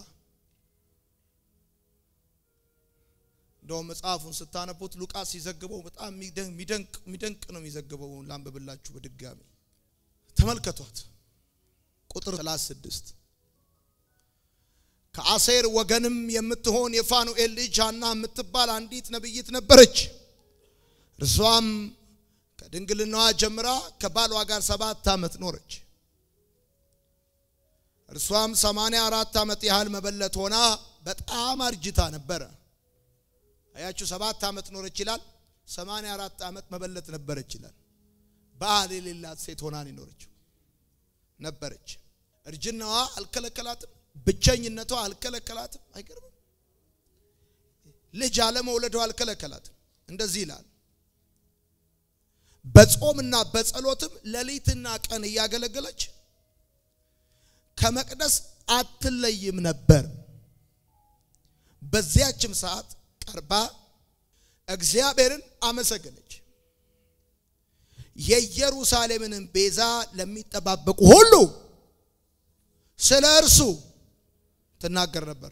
[SPEAKER 2] እንደውም መጽሐፉን ስታነቡት ሉቃስ ሲዘግበው በጣም የሚደንቅ የሚደንቅ ነው የሚዘግበው። ላንብብላችሁ በድጋሚ ተመልከቷት። ቁጥር 36 ከአሴር ወገንም የምትሆን የፋኑኤል ልጅ ሐና የምትባል አንዲት ነቢይት ነበረች። እርሷም ከድንግልናዋ ጀምራ ከባሏ ጋር ሰባት ዓመት ኖረች። እርሷም ሰማንያ አራት ዓመት ያህል መበለት ሆና በጣም አርጅታ ነበረ። አያችሁ፣ ሰባት ዓመት ኖረች ይላል። ሰማንያ አራት ዓመት መበለት ነበረች ይላል። ባል የሌላት ሴት ሆና ነው የኖረችው ነበረች። እርጅናዋ አልከለከላትም፣ ብቸኝነቷ አልከለከላትም። አይገርምም? ልጅ አለመውለዷ አልከለከላትም። እንደዚህ ይላል በጾምና በጸሎትም ሌሊትና ቀን እያገለገለች ከመቅደስ አትለይም ነበር። በዚያችም ሰዓት ቀርባ እግዚአብሔርን አመሰገነች። የኢየሩሳሌምንም ቤዛ ለሚጠባበቁ ሁሉ ስለ እርሱ ትናገር ነበር።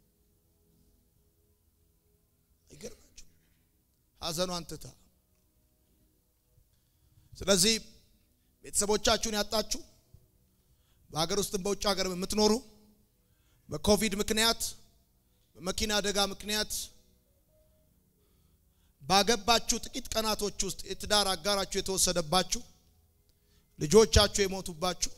[SPEAKER 2] አይገርማችሁ? ሐዘኗን ትታ ስለዚህ ቤተሰቦቻችሁን ያጣችሁ በሀገር ውስጥም በውጭ ሀገር የምትኖሩ በኮቪድ ምክንያት በመኪና አደጋ ምክንያት ባገባችሁ ጥቂት ቀናቶች ውስጥ የትዳር አጋራችሁ የተወሰደባችሁ ልጆቻችሁ የሞቱባችሁ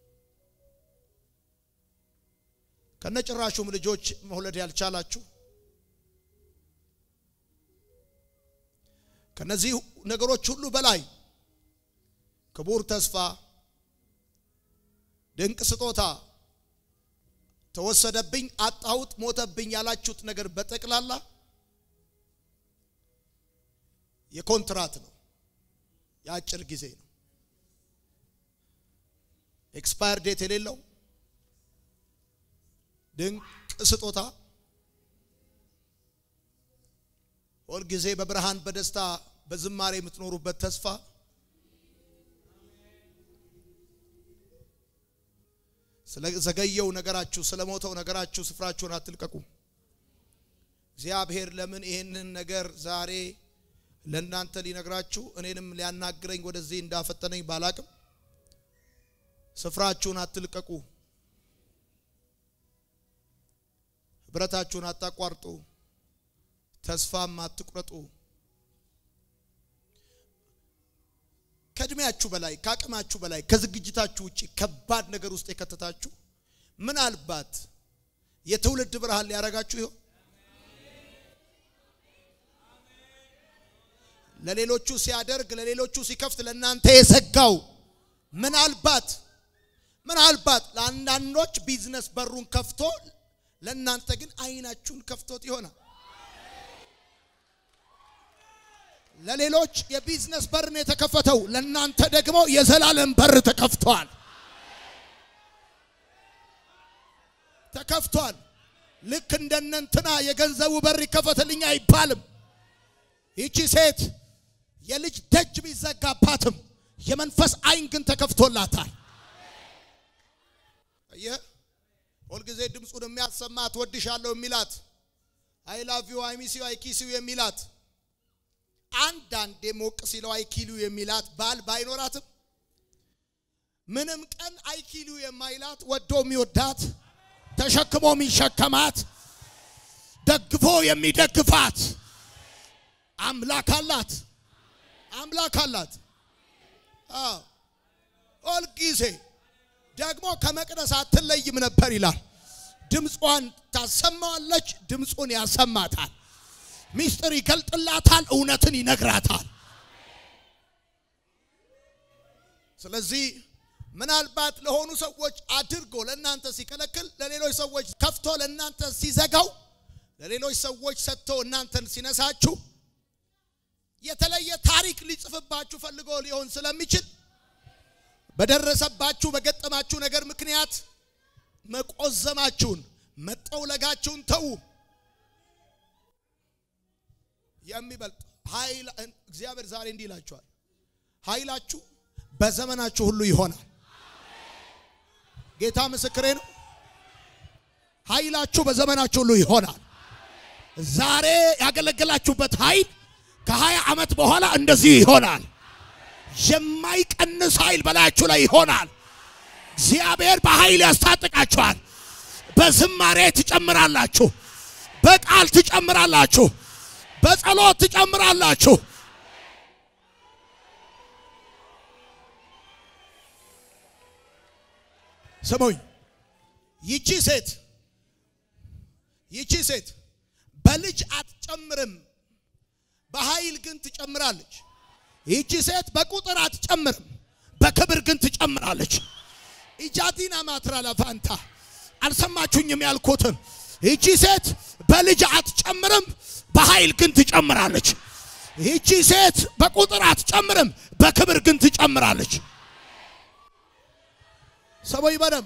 [SPEAKER 2] ከነጭራሹም ልጆች መውለድ ያልቻላችሁ ከነዚህ ነገሮች ሁሉ በላይ ክቡር ተስፋ፣ ድንቅ ስጦታ ተወሰደብኝ፣ አጣሁት፣ ሞተብኝ ያላችሁት ነገር በጠቅላላ የኮንትራት ነው፣ የአጭር ጊዜ ነው። ኤክስፓየር ዴት የሌለው ድንቅ ስጦታ ሁልጊዜ በብርሃን በደስታ በዝማሬ የምትኖሩበት ተስፋ ስለዘገየው ነገራችሁ ስለሞተው ነገራችሁ ስፍራችሁን አትልቀቁ። እግዚአብሔር ለምን ይህንን ነገር ዛሬ ለእናንተ ሊነግራችሁ እኔንም ሊያናግረኝ ወደዚህ እንዳፈጠነኝ ባላቅም ስፍራችሁን አትልቀቁ፣ ህብረታችሁን አታቋርጡ፣ ተስፋም አትቁረጡ። ከእድሜያችሁ በላይ ከአቅማችሁ በላይ ከዝግጅታችሁ ውጭ ከባድ ነገር ውስጥ የከተታችሁ ምናልባት የትውልድ ብርሃን ሊያረጋችሁ ይሆን? ለሌሎቹ ሲያደርግ ለሌሎቹ ሲከፍት ለእናንተ የዘጋው ምናልባት ምናልባት ለአንዳንዶች ቢዝነስ በሩን ከፍቶ ለእናንተ ግን አይናችሁን ከፍቶት ይሆናል። ለሌሎች የቢዝነስ በር ነው የተከፈተው፣ ለእናንተ ደግሞ የዘላለም በር ተከፍቷል። ተከፍቷል። ልክ እንደነንትና የገንዘቡ በር ይከፈትልኝ አይባልም። ይቺ ሴት የልጅ ደጅ ቢዘጋባትም የመንፈስ አይን ግን ተከፍቶላታል። አየህ፣ ሁልጊዜ ድምፁን የሚያሰማት ወድሻለሁ የሚላት አይ ላቭ ዩ አይ ሚስ ዩ አይ ኪስ ዩ የሚላት አንዳንዴ ሞቅ ሲለው አይኪሉ የሚላት ባል ባይኖራትም ምንም ቀን አይኪሉ የማይላት ወዶ የሚወዳት ተሸክሞ የሚሸከማት ደግፎ የሚደግፋት አምላክ አላት። አምላክ አላት። አዎ ሁልጊዜ ደግሞ ከመቅደስ አትለይም ነበር ይላል። ድምጿን ታሰማዋለች፣ ድምፁን ያሰማታል። ሚስጥር ይገልጥላታል፣ እውነትን ይነግራታል። ስለዚህ ምናልባት ለሆኑ ሰዎች አድርጎ ለእናንተ ሲከለክል፣ ለሌሎች ሰዎች ከፍቶ ለእናንተ ሲዘጋው፣ ለሌሎች ሰዎች ሰጥቶ እናንተን ሲነሳችሁ የተለየ ታሪክ ሊጽፍባችሁ ፈልጎ ሊሆን ስለሚችል በደረሰባችሁ በገጠማችሁ ነገር ምክንያት መቆዘማችሁን መጠውለጋችሁን ተዉ። የሚበልጥ ኃይል እግዚአብሔር ዛሬ እንዲህ ይላችኋል፣ ኃይላችሁ በዘመናችሁ ሁሉ ይሆናል። ጌታ ምስክሬ ነው። ኃይላችሁ በዘመናችሁ ሁሉ ይሆናል። ዛሬ ያገለገላችሁበት ኃይል ከሀያ ዓመት በኋላ እንደዚህ ይሆናል። የማይቀንስ ኃይል በላያችሁ ላይ ይሆናል። እግዚአብሔር በኃይል ያስታጥቃችኋል። በዝማሬ ትጨምራላችሁ፣ በቃል ትጨምራላችሁ፣ በጸሎት ትጨምራላችሁ። ስሙኝ፣ ይቺ ሴት ይቺ ሴት በልጅ አትጨምርም፣ በኃይል ግን ትጨምራለች። ይቺ ሴት በቁጥር አትጨምርም፣ በክብር ግን ትጨምራለች። ኢጃዲና ማትራ ለፋንታ አልሰማችሁኝም ያልኩትን። ይቺ ሴት በልጅ አትጨምርም፣ በኃይል ግን ትጨምራለች። ይቺ ሴት በቁጥር አትጨምርም፣ በክብር ግን ትጨምራለች። ሰሞይ በደም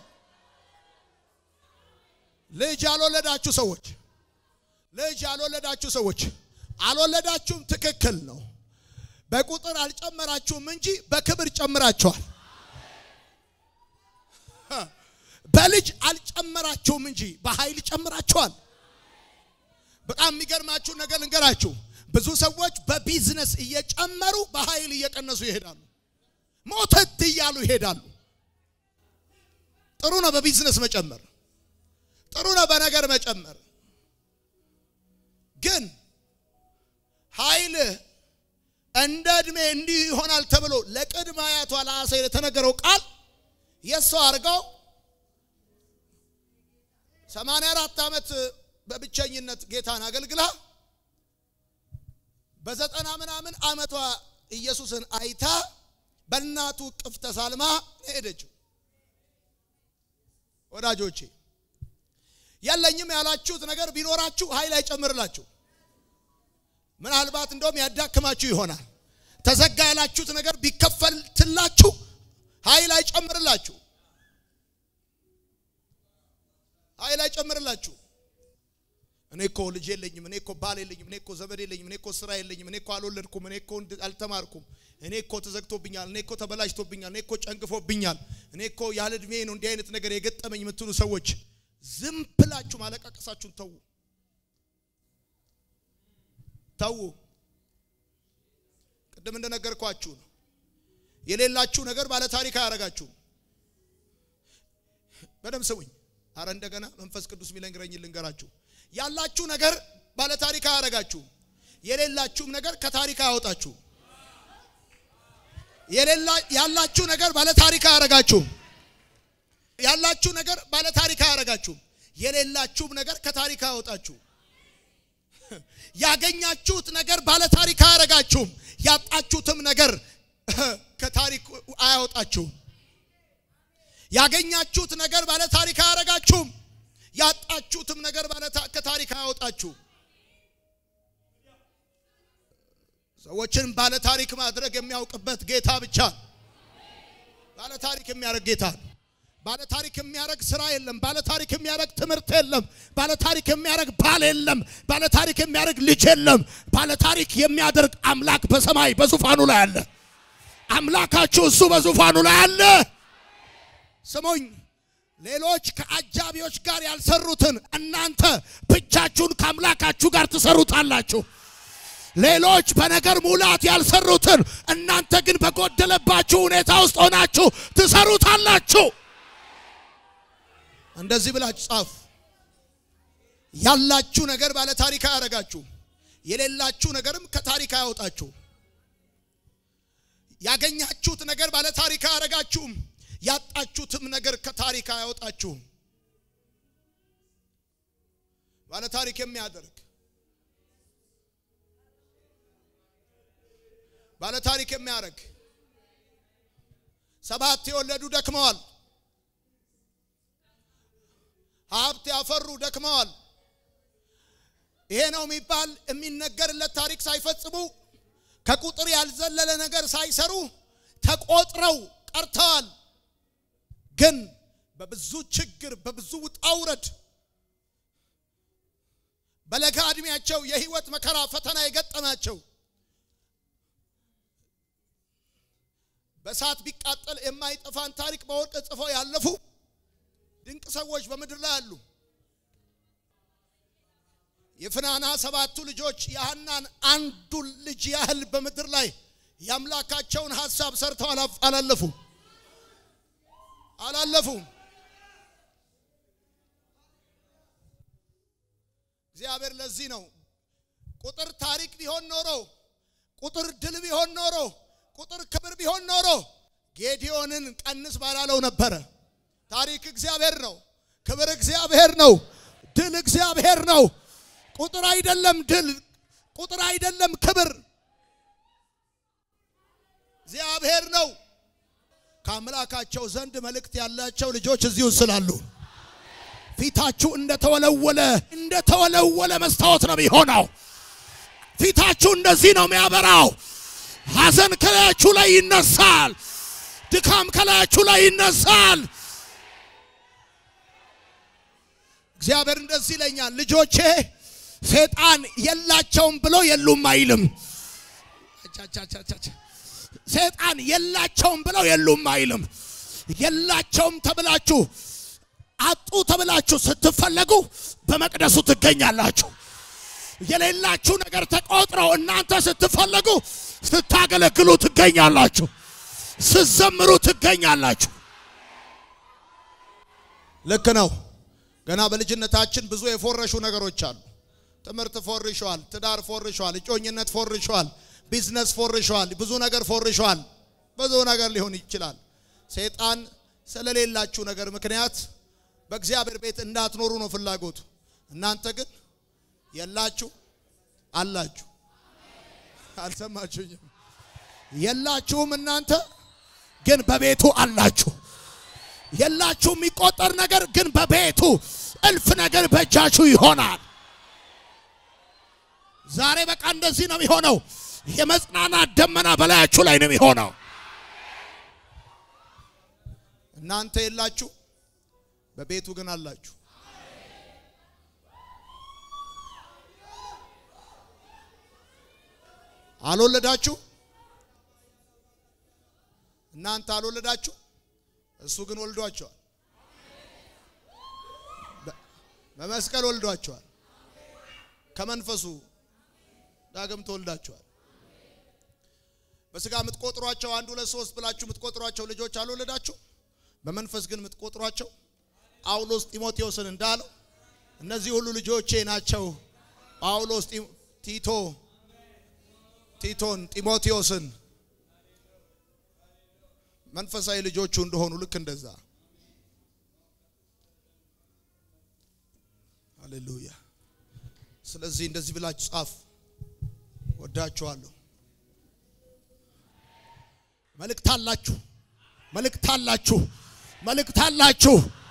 [SPEAKER 2] ልጅ ያልወለዳችሁ ሰዎች ልጅ ያልወለዳችሁ ሰዎች አልወለዳችሁም፣ ትክክል ነው። በቁጥር አልጨመራችሁም እንጂ በክብር ጨምራችኋል። በልጅ አልጨመራችሁም እንጂ በኃይል ጨምራችኋል። በጣም የሚገርማችሁ ነገር ልንገራችሁ። ብዙ ሰዎች በቢዝነስ እየጨመሩ በኃይል እየቀነሱ ይሄዳሉ። ሞተት እያሉ ይሄዳሉ። ጥሩ ነው በቢዝነስ መጨመር፣ ጥሩ ነው በነገር መጨመር። ግን ኃይል እንደ ዕድሜ እንዲህ ይሆናል ተብሎ ለቅድመ አያቷ ለአሴር የተነገረው ቃል የእሷ አድርገው ሰማንያ አራት ዓመት በብቸኝነት ጌታን አገልግላ በዘጠና ምናምን ዓመቷ ኢየሱስን አይታ በእናቱ እቅፍ ተሳልማ ሄደችው። ወዳጆቼ የለኝም ያላችሁት ነገር ቢኖራችሁ ኃይል አይጨምርላችሁ። ምናልባት እንደውም ያዳክማችሁ ይሆናል። ተዘጋ ያላችሁት ነገር ቢከፈልትላችሁ ኃይል አይጨምርላችሁ። ኃይል አይጨምርላችሁ። እኔ እኮ ልጅ የለኝም፣ እኔ እኮ ባል የለኝም፣ እኔ እኮ ዘመድ የለኝም፣ እኔ እኮ ስራ የለኝም፣ እኔ እኮ አልወለድኩም፣ እኔ እኮ አልተማርኩም፣ እኔ እኮ ተዘግቶብኛል፣ እኔ እኮ ተበላሽቶብኛል፣ እኔ እኮ ጨንግፎብኛል፣ እኔ እኮ ያለ እድሜ ነው እንዲህ አይነት ነገር የገጠመኝ የምትሉ ሰዎች ዝም ብላችሁ ማለቃቀሳችሁን ተዉ፣ ተዉ። ቅድም እንደነገርኳችሁ ነው። የሌላችሁ ነገር ባለ ታሪክ አያረጋችሁም። በደም ስሙኝ። አረ እንደገና መንፈስ ቅዱስ የሚለንግረኝ ልንገራችሁ። ያላችሁ ነገር ባለ ታሪክ አያረጋችሁም። የሌላችሁም ነገር ከታሪክ አያወጣችሁም። ያላችሁ ነገር ባለ ታሪክ አያረጋችሁም። ያላችሁ ነገር ባለ ታሪክ አያረጋችሁም። የሌላችሁም ነገር ከታሪክ አያወጣችሁም። ያገኛችሁት ነገር ባለ ታሪክ አያረጋችሁም። ያጣችሁትም ነገር ከታሪክ አያወጣችሁም። ያገኛችሁት ነገር ባለ ታሪክ አያረጋችሁም። ያጣችሁትም ነገር ባለ ከታሪክ አያወጣችሁም። ሰዎችን ባለ ታሪክ ማድረግ የሚያውቅበት ጌታ ብቻ ባለ ታሪክ የሚያደርግ ጌታ ነው። ባለ ታሪክ የሚያደርግ ስራ የለም። ባለ ታሪክ የሚያደርግ ትምህርት የለም። ባለ ታሪክ የሚያደርግ ባል የለም። ባለ ታሪክ የሚያደርግ ልጅ የለም። ባለ ታሪክ የሚያደርግ አምላክ በሰማይ በዙፋኑ ላይ አለ። አምላካችሁ እሱ በዙፋኑ ላይ አለ። ስሙኝ፣ ሌሎች ከአጃቢዎች ጋር ያልሰሩትን እናንተ ብቻችሁን ከአምላካችሁ ጋር ትሰሩታላችሁ። ሌሎች በነገር ሙላት ያልሰሩትን እናንተ ግን በጎደለባችሁ ሁኔታ ውስጥ ሆናችሁ ትሰሩታላችሁ። እንደዚህ ብላችሁ ጻፉ። ያላችሁ ነገር ባለ ታሪክ አያረጋችሁ፣ የሌላችሁ ነገርም ከታሪክ አያወጣችሁ። ያገኛችሁት ነገር ባለ ታሪክ አያረጋችሁም፣ ያጣችሁትም ነገር ከታሪክ አያወጣችሁም። ባለ ታሪክ የሚያደርግ ባለ ታሪክ የሚያደርግ ሰባት የወለዱ ደክመዋል። ሀብት ያፈሩ ደክመዋል። ይሄ ነው የሚባል የሚነገርለት ታሪክ ሳይፈጽሙ ከቁጥር ያልዘለለ ነገር ሳይሰሩ ተቆጥረው ቀርተዋል። ግን በብዙ ችግር በብዙ ውጣ ውረድ በለጋ ዕድሜያቸው የህይወት መከራ ፈተና የገጠማቸው በእሳት ቢቃጠል የማይጠፋን ታሪክ በወርቅ ጽፈው ያለፉ ድንቅ ሰዎች በምድር ላይ አሉ። የፍናና ሰባቱ ልጆች የሐናን አንዱ ልጅ ያህል በምድር ላይ የአምላካቸውን ሐሳብ ሰርተው አላለፉ አላለፉም። እግዚአብሔር ለዚህ ነው ቁጥር ታሪክ ቢሆን ኖሮ ቁጥር ድል ቢሆን ኖሮ ቁጥር ክብር ቢሆን ኖሮ ጌዲዮንን ቀንስ ባላለው ነበረ። ታሪክ እግዚአብሔር ነው። ክብር እግዚአብሔር ነው። ድል እግዚአብሔር ነው። ቁጥር አይደለም ድል፣ ቁጥር አይደለም ክብር፣ እግዚአብሔር ነው። ከአምላካቸው ዘንድ መልእክት ያላቸው ልጆች እዚሁ ስላሉ ፊታችሁ እንደተወለወለ እንደተወለወለ መስታወት ነው የሚሆነው። ፊታችሁ እንደዚህ ነው የሚያበራው። ሐዘን ከላያችሁ ላይ ይነሳል። ድካም ከላያችሁ ላይ ይነሳል። እግዚአብሔር እንደዚህ ይለኛል፣ ልጆቼ ሰይጣን የላቸውም ብሎ የሉም አይልም። ሰይጣን የላቸውም ብለው የሉም አይልም። የላቸውም ተብላችሁ አጡ ተብላችሁ ስትፈለጉ በመቅደሱ ትገኛላችሁ። የሌላችሁ ነገር ተቆጥረው እናንተ ስትፈለጉ ስታገለግሉ ትገኛላችሁ። ስትዘምሩ ትገኛላችሁ። ልክ ነው። ገና በልጅነታችን ብዙ የፎረሹ ነገሮች አሉ። ትምህርት ፎርሸዋል፣ ትዳር ፎርሸዋል፣ እጮኝነት ፎርሸዋል፣ ቢዝነስ ፎርሸዋል፣ ብዙ ነገር ፎርሸዋል። ብዙ ነገር ሊሆን ይችላል። ሰይጣን ስለሌላችሁ ነገር ምክንያት በእግዚአብሔር ቤት እንዳትኖሩ ነው ፍላጎቱ። እናንተ ግን የላችሁ አላችሁ። አልሰማችሁኝም? የላችሁም እናንተ ግን በቤቱ አላችሁ። የላችሁ የሚቆጠር ነገር ግን በቤቱ እልፍ ነገር በእጃችሁ ይሆናል። ዛሬ በቃ እንደዚህ ነው የሚሆነው። የመጽናናት ደመና በላያችሁ ላይ ነው የሚሆነው። እናንተ የላችሁ፣ በቤቱ ግን አላችሁ። አልወለዳችሁ፣ እናንተ አልወለዳችሁ፣ እሱ ግን ወልዷቸዋል። በመስቀል ወልዷቸዋል። ከመንፈሱ ዳግም ተወልዳቸዋል። በስጋ የምትቆጥሯቸው አንድ ሁለት ሶስት ብላችሁ የምትቆጥሯቸው ልጆች አልወለዳችሁ። በመንፈስ ግን የምትቆጥሯቸው ጳውሎስ ጢሞቴዎስን እንዳለው እነዚህ ሁሉ ልጆቼ ናቸው። ጳውሎስ ቲቶ ቲቶን ጢሞቴዎስን መንፈሳዊ ልጆቹ እንደሆኑ ልክ እንደዛ ሃሌሉያ። ስለዚህ እንደዚህ ብላችሁ ጻፍ። ወዳችኋለሁ። መልእክት አላችሁ፣ መልእክት አላችሁ፣ መልእክት አላችሁ።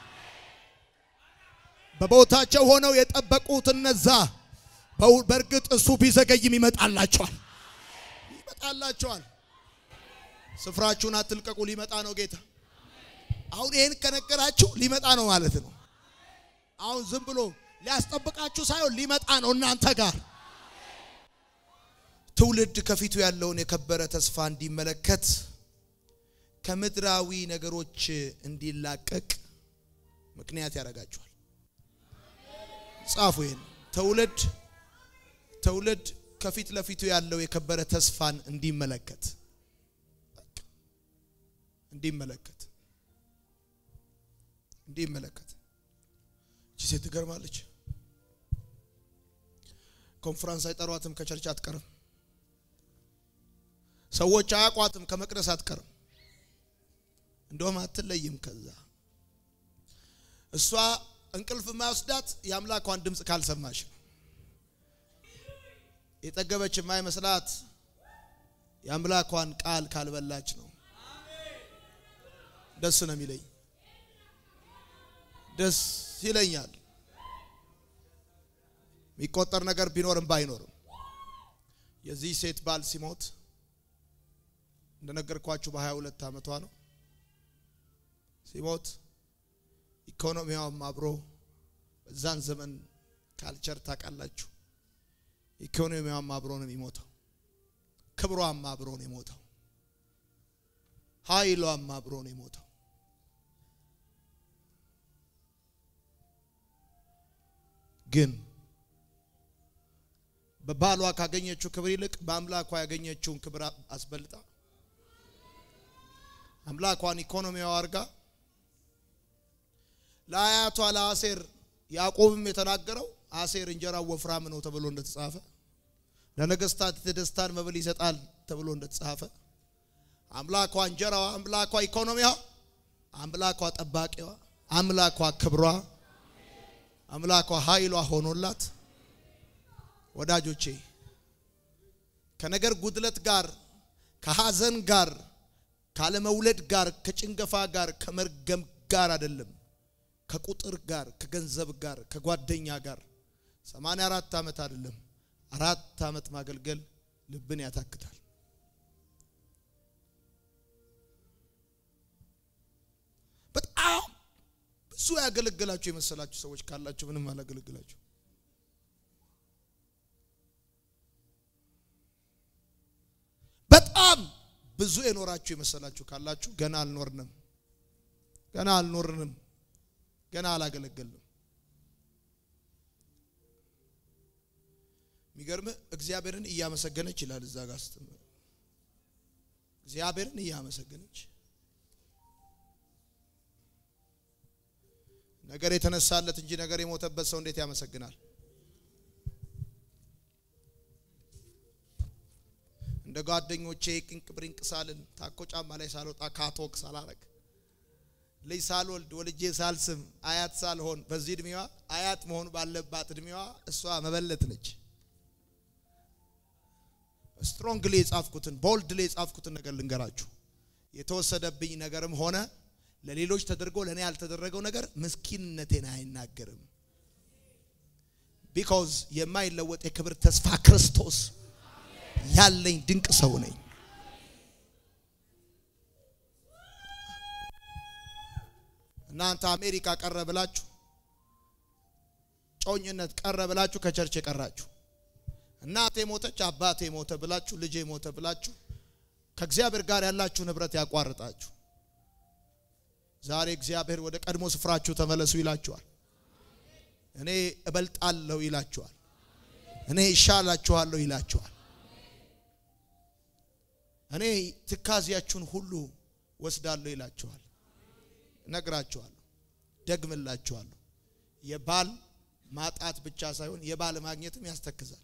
[SPEAKER 2] በቦታቸው ሆነው የጠበቁት እነዛ በእርግጥ እሱ ቢዘገይም ይመጣላቸዋል፣ ይመጣላቸዋል። ስፍራችሁን አትልቀቁ፣ ሊመጣ ነው ጌታ። አሁን ይሄን ከነገራችሁ ሊመጣ ነው ማለት ነው። አሁን ዝም ብሎ ሊያስጠብቃችሁ ሳይሆን ሊመጣ ነው እናንተ ጋር። ትውልድ ከፊቱ ያለውን የከበረ ተስፋ እንዲመለከት ከምድራዊ ነገሮች እንዲላቀቅ ምክንያት ያደርጋችኋል። ጻፉ ይሄን። ትውልድ ትውልድ ከፊት ለፊቱ ያለው የከበረ ተስፋን እንዲመለከት እንዲመለከት እንዲመለከት እቺ ሴት ትገርማለች። ኮንፈረንስ አይጠሯትም፣ ከቸርች አትቀርም። ሰዎች አያቋትም፣ ከመቅደስ አትቀርም። እንደውም አትለይም። ከዛ እሷ እንቅልፍ የማይወስዳት የአምላኳን ድምፅ ካልሰማች ነው። የጠገበች የማይመስላት የአምላኳን ቃል ካልበላች ነው። ደስ ነው የሚለኝ፣ ደስ ይለኛል። የሚቆጠር ነገር ቢኖርም ባይኖርም የዚህ ሴት ባል ሲሞት እንደነገርኳችሁ በሀያ ሁለት ዓመቷ ነው ሲሞት ኢኮኖሚዋም አብሮ በዛን ዘመን ካልቸር ታውቃላችሁ። ኢኮኖሚዋም አብሮ ነው የሚሞተው። ክብሯም አብሮ ነው የሞተው። ኃይሏም አብሮ ነው የሞተው። ግን በባሏ ካገኘችው ክብር ይልቅ በአምላኳ ያገኘችውን ክብር አስበልጣ አምላኳን ኢኮኖሚዋ አድርጋ ለአያቷ ለአሴር ያዕቆብም የተናገረው አሴር እንጀራው ወፍራም ነው ተብሎ እንደተጻፈ ለነገስታት የደስታን መብል ይሰጣል ተብሎ እንደተጻፈ አምላኳ እንጀራዋ፣ አምላኳ ኢኮኖሚዋ፣ አምላኳ ጠባቂዋ፣ አምላኳ ክብሯ፣ አምላኳ ኃይሏ ሆኖላት ወዳጆቼ ከነገር ጉድለት ጋር ከሐዘን ጋር ካለመውለድ ጋር ከጭንገፋ ጋር ከመርገም ጋር አይደለም ከቁጥር ጋር ከገንዘብ ጋር ከጓደኛ ጋር 84 ዓመት አይደለም አራት ዓመት ማገልገል ልብን ያታክታል። በጣም ብዙ ያገለገላችሁ የመሰላችሁ ሰዎች ካላችሁ ምንም አላገለግላችሁ። በጣም ብዙ የኖራችሁ የመሰላችሁ ካላችሁ ገና አልኖርንም፣ ገና አልኖርንም፣ ገና አላገለገልንም። የሚገርምህ እግዚአብሔርን እያመሰገነች ይላል እዛ ጋር ስትምር እግዚአብሔርን እያመሰገነች ነገር የተነሳለት እንጂ ነገር የሞተበት ሰው እንዴት ያመሰግናል? እንደ ጓደኞቼ ቅንቅ ብሪንቅ ሳልን ታኮ ጫማ ላይ ሳልወጣ ካቶክ ሳላረግ ልጅ ሳልወልድ ወልጄ ሳልስም አያት ሳልሆን በዚህ እድሜዋ አያት መሆን ባለባት እድሜዋ እሷ መበለት ነች። ስትሮንግሊ የጻፍኩትን ቦልድሊ የጻፍኩትን ነገር ልንገራችሁ። የተወሰደብኝ ነገርም ሆነ ለሌሎች ተደርጎ ለእኔ ያልተደረገው ነገር ምስኪንነቴን አይናገርም። ቢኮዝ የማይለወጥ የክብር ተስፋ ክርስቶስ ያለኝ ድንቅ ሰው ነኝ። እናንተ አሜሪካ ቀረ ብላችሁ ጮኝነት ቀረ ብላችሁ ከቸርች የቀራችሁ እናቴ ሞተች፣ አባቴ ሞተ ብላችሁ ልጄ ሞተ ብላችሁ ከእግዚአብሔር ጋር ያላችሁ ንብረት ያቋርጣችሁ። ዛሬ እግዚአብሔር ወደ ቀድሞ ስፍራችሁ ተመለሱ ይላችኋል። እኔ እበልጣለሁ ይላችኋል። እኔ ይሻላችኋለሁ ይላችኋል። እኔ ትካዚያችሁን ሁሉ ወስዳለሁ ይላችኋል። እነግራችኋለሁ፣ ደግምላችኋለሁ። የባል ማጣት ብቻ ሳይሆን የባል ማግኘትም ያስተክዛል።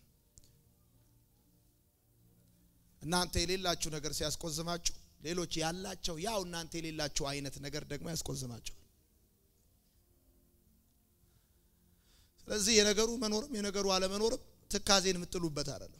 [SPEAKER 2] እናንተ የሌላችሁ ነገር ሲያስቆዝማችሁ ሌሎች ያላቸው ያው እናንተ የሌላችሁ አይነት ነገር ደግሞ ያስቆዝማቸዋል። ስለዚህ የነገሩ መኖርም የነገሩ አለመኖርም ትካዜን የምጥሉበት አይደለም።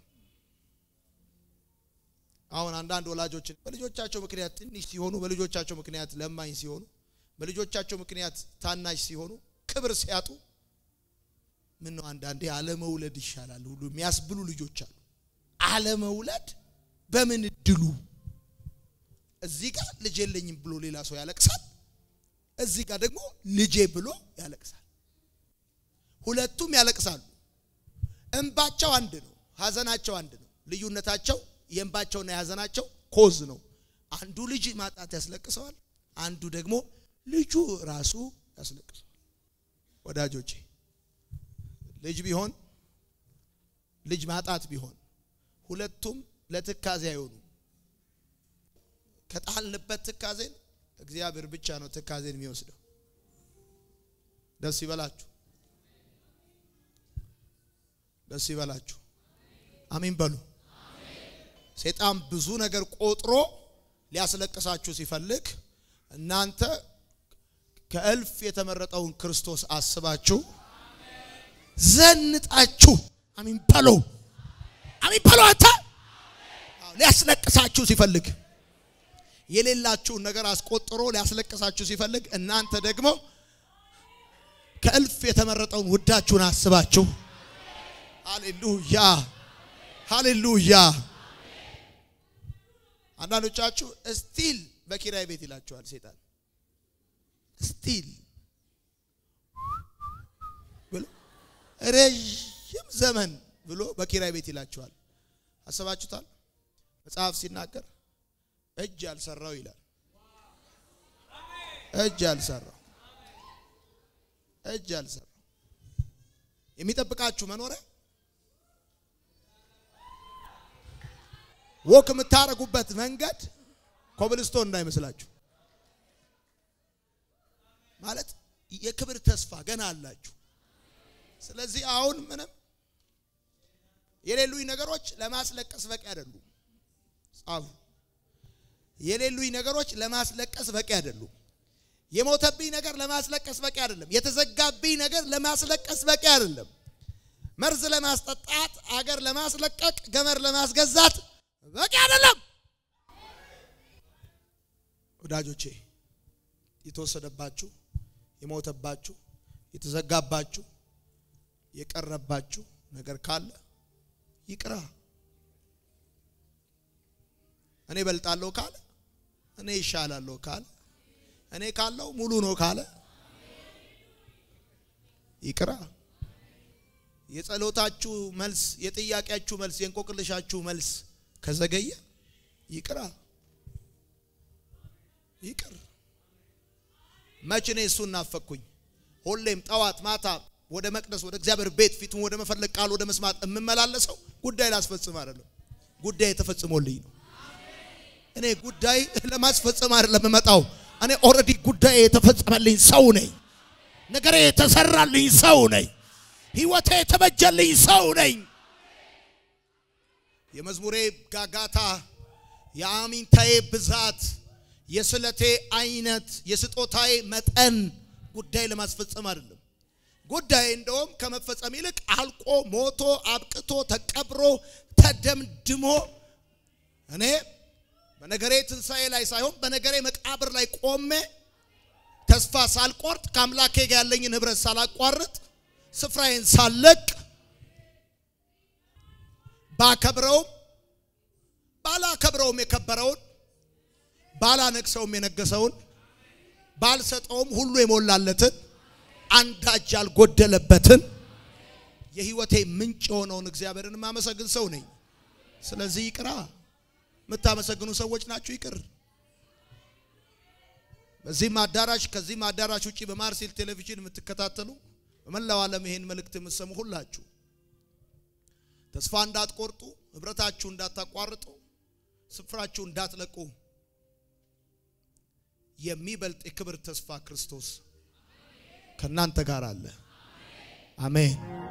[SPEAKER 2] አሁን አንዳንድ ወላጆችን በልጆቻቸው ምክንያት ትንሽ ሲሆኑ፣ በልጆቻቸው ምክንያት ለማኝ ሲሆኑ፣ በልጆቻቸው ምክንያት ታናሽ ሲሆኑ፣ ክብር ሲያጡ ምን ነው አንዳንዴ አለመውለድ ይሻላል ሁሉ የሚያስብሉ ልጆች አሉ። አለመውለድ በምን እድሉ እዚህ ጋር ልጅ የለኝም ብሎ ሌላ ሰው ያለቅሳል። እዚህ ጋር ደግሞ ልጄ ብሎ ያለቅሳል። ሁለቱም ያለቅሳሉ። እንባቸው አንድ ነው፣ ሀዘናቸው አንድ ነው። ልዩነታቸው የእንባቸውና የሀዘናቸው ኮዝ ነው። አንዱ ልጅ ማጣት ያስለቅሰዋል፣ አንዱ ደግሞ ልጁ ራሱ ያስለቅሰዋል። ወዳጆቼ ልጅ ቢሆን ልጅ ማጣት ቢሆን ሁለቱም ለትካዜ አይሆኑ። ከጣልንበት ትካዜን እግዚአብሔር ብቻ ነው ትካዜን የሚወስደው። ደስ ይበላችሁ፣ ደስ ይበላችሁ። አሜን በሉ። ሰይጣን ብዙ ነገር ቆጥሮ ሊያስለቅሳችሁ ሲፈልግ እናንተ ከእልፍ የተመረጠውን ክርስቶስ አስባችሁ ዘንጣችሁ አሜን በሉ፣ አሜን በሉ። አንተ ሊያስለቅሳችሁ ሲፈልግ የሌላችሁን ነገር አስቆጥሮ ሊያስለቅሳችሁ ሲፈልግ እናንተ ደግሞ ከእልፍ የተመረጠውን ውዳችሁን አስባችሁ ሃሌሉያ ሃሌሉያ። አንዳንዶቻችሁ ስቲል በኪራይ ቤት ይላችኋል ሰይጣን። ስቲል ብሎ ረዥም ዘመን ብሎ በኪራይ ቤት ይላችኋል። አስባችሁታል? መጽሐፍ ሲናገር እጅ ያልሰራው ይላል። እጅ ያልሰራው እጅ ያልሰራው የሚጠብቃችሁ መኖሪያ ወክ የምታደርጉበት መንገድ ኮብልስቶን እንዳይመስላችሁ። ማለት የክብር ተስፋ ገና አላችሁ። ስለዚህ አሁን ምንም የሌሉኝ ነገሮች ለማስለቀስ በቂ አይደሉም። ጻፉ። የሌሉኝ ነገሮች ለማስለቀስ በቂ አይደሉም። የሞተብኝ ነገር ለማስለቀስ በቂ አይደለም። የተዘጋብኝ ነገር ለማስለቀስ በቂ አይደለም። መርዝ ለማስጠጣት፣ አገር ለማስለቀቅ፣ ገመር ለማስገዛት በቂ አይደለም። ወዳጆቼ የተወሰደባችሁ፣ የሞተባችሁ፣ የተዘጋባችሁ፣ የቀረባችሁ ነገር ካለ ይቅራ። እኔ በልጣለሁ ካለ እኔ ይሻላለሁ ካለ እኔ ካለው ሙሉ ነው ካለ ይቅራ። የጸሎታችሁ መልስ፣ የጥያቄያችሁ መልስ፣ የእንቆቅልሻችሁ መልስ ከዘገየ ይቅራ። ይቅር። መች እኔ እሱን ናፈቅኩኝ። ሁሌም ጠዋት ማታ ወደ መቅደስ ወደ እግዚአብሔር ቤት ፊቱን ወደ መፈለግ ቃል ወደ መስማት የምመላለሰው ጉዳይ ላስፈጽም አይደለም፣ ጉዳይ ተፈጽሞልኝ ነው። እኔ ጉዳይ ለማስፈጸም አይደለም የምመጣው። እኔ ኦልሬዲ ጉዳይ የተፈጸመልኝ ሰው ነኝ። ነገሬ የተሰራልኝ ሰው ነኝ። ህይወቴ የተበጀልኝ ሰው ነኝ። የመዝሙሬ ጋጋታ፣ የአሚንታዬ ብዛት፣ የስለቴ አይነት፣ የስጦታዬ መጠን ጉዳይ ለማስፈጸም አይደለም። ጉዳይ እንደውም ከመፈጸም ይልቅ አልቆ ሞቶ አብቅቶ ተቀብሮ ተደምድሞ እኔ በነገሬ ትንሣኤ ላይ ሳይሆን በነገሬ መቃብር ላይ ቆሜ ተስፋ ሳልቆርጥ ከአምላኬ ጋር ያለኝን ህብረት ሳላቋርጥ ስፍራዬን ሳለቅ ባከብረውም ባላከብረውም የከበረውን ባላነግሰውም የነገሰውን ባልሰጠውም ሁሉ የሞላለትን አንዳች ያልጎደለበትን የህይወቴ ምንጭ የሆነውን እግዚአብሔርን የማመሰግን ሰው ነኝ። ስለዚህ ይቅራ። የምታመሰግኑ ሰዎች ናችሁ፣ ይቅር። በዚህም አዳራሽ ከዚህም አዳራሽ ውጪ በማርሴል ቴሌቪዥን የምትከታተሉ በመላው ዓለም ይሄን መልእክት የምትሰሙ ሁላችሁ ተስፋ እንዳትቆርጡ፣ ህብረታችሁ እንዳታቋርጡ፣ ስፍራችሁ እንዳትለቁ የሚበልጥ የክብር ተስፋ ክርስቶስ ከእናንተ ጋር አለ። አሜን።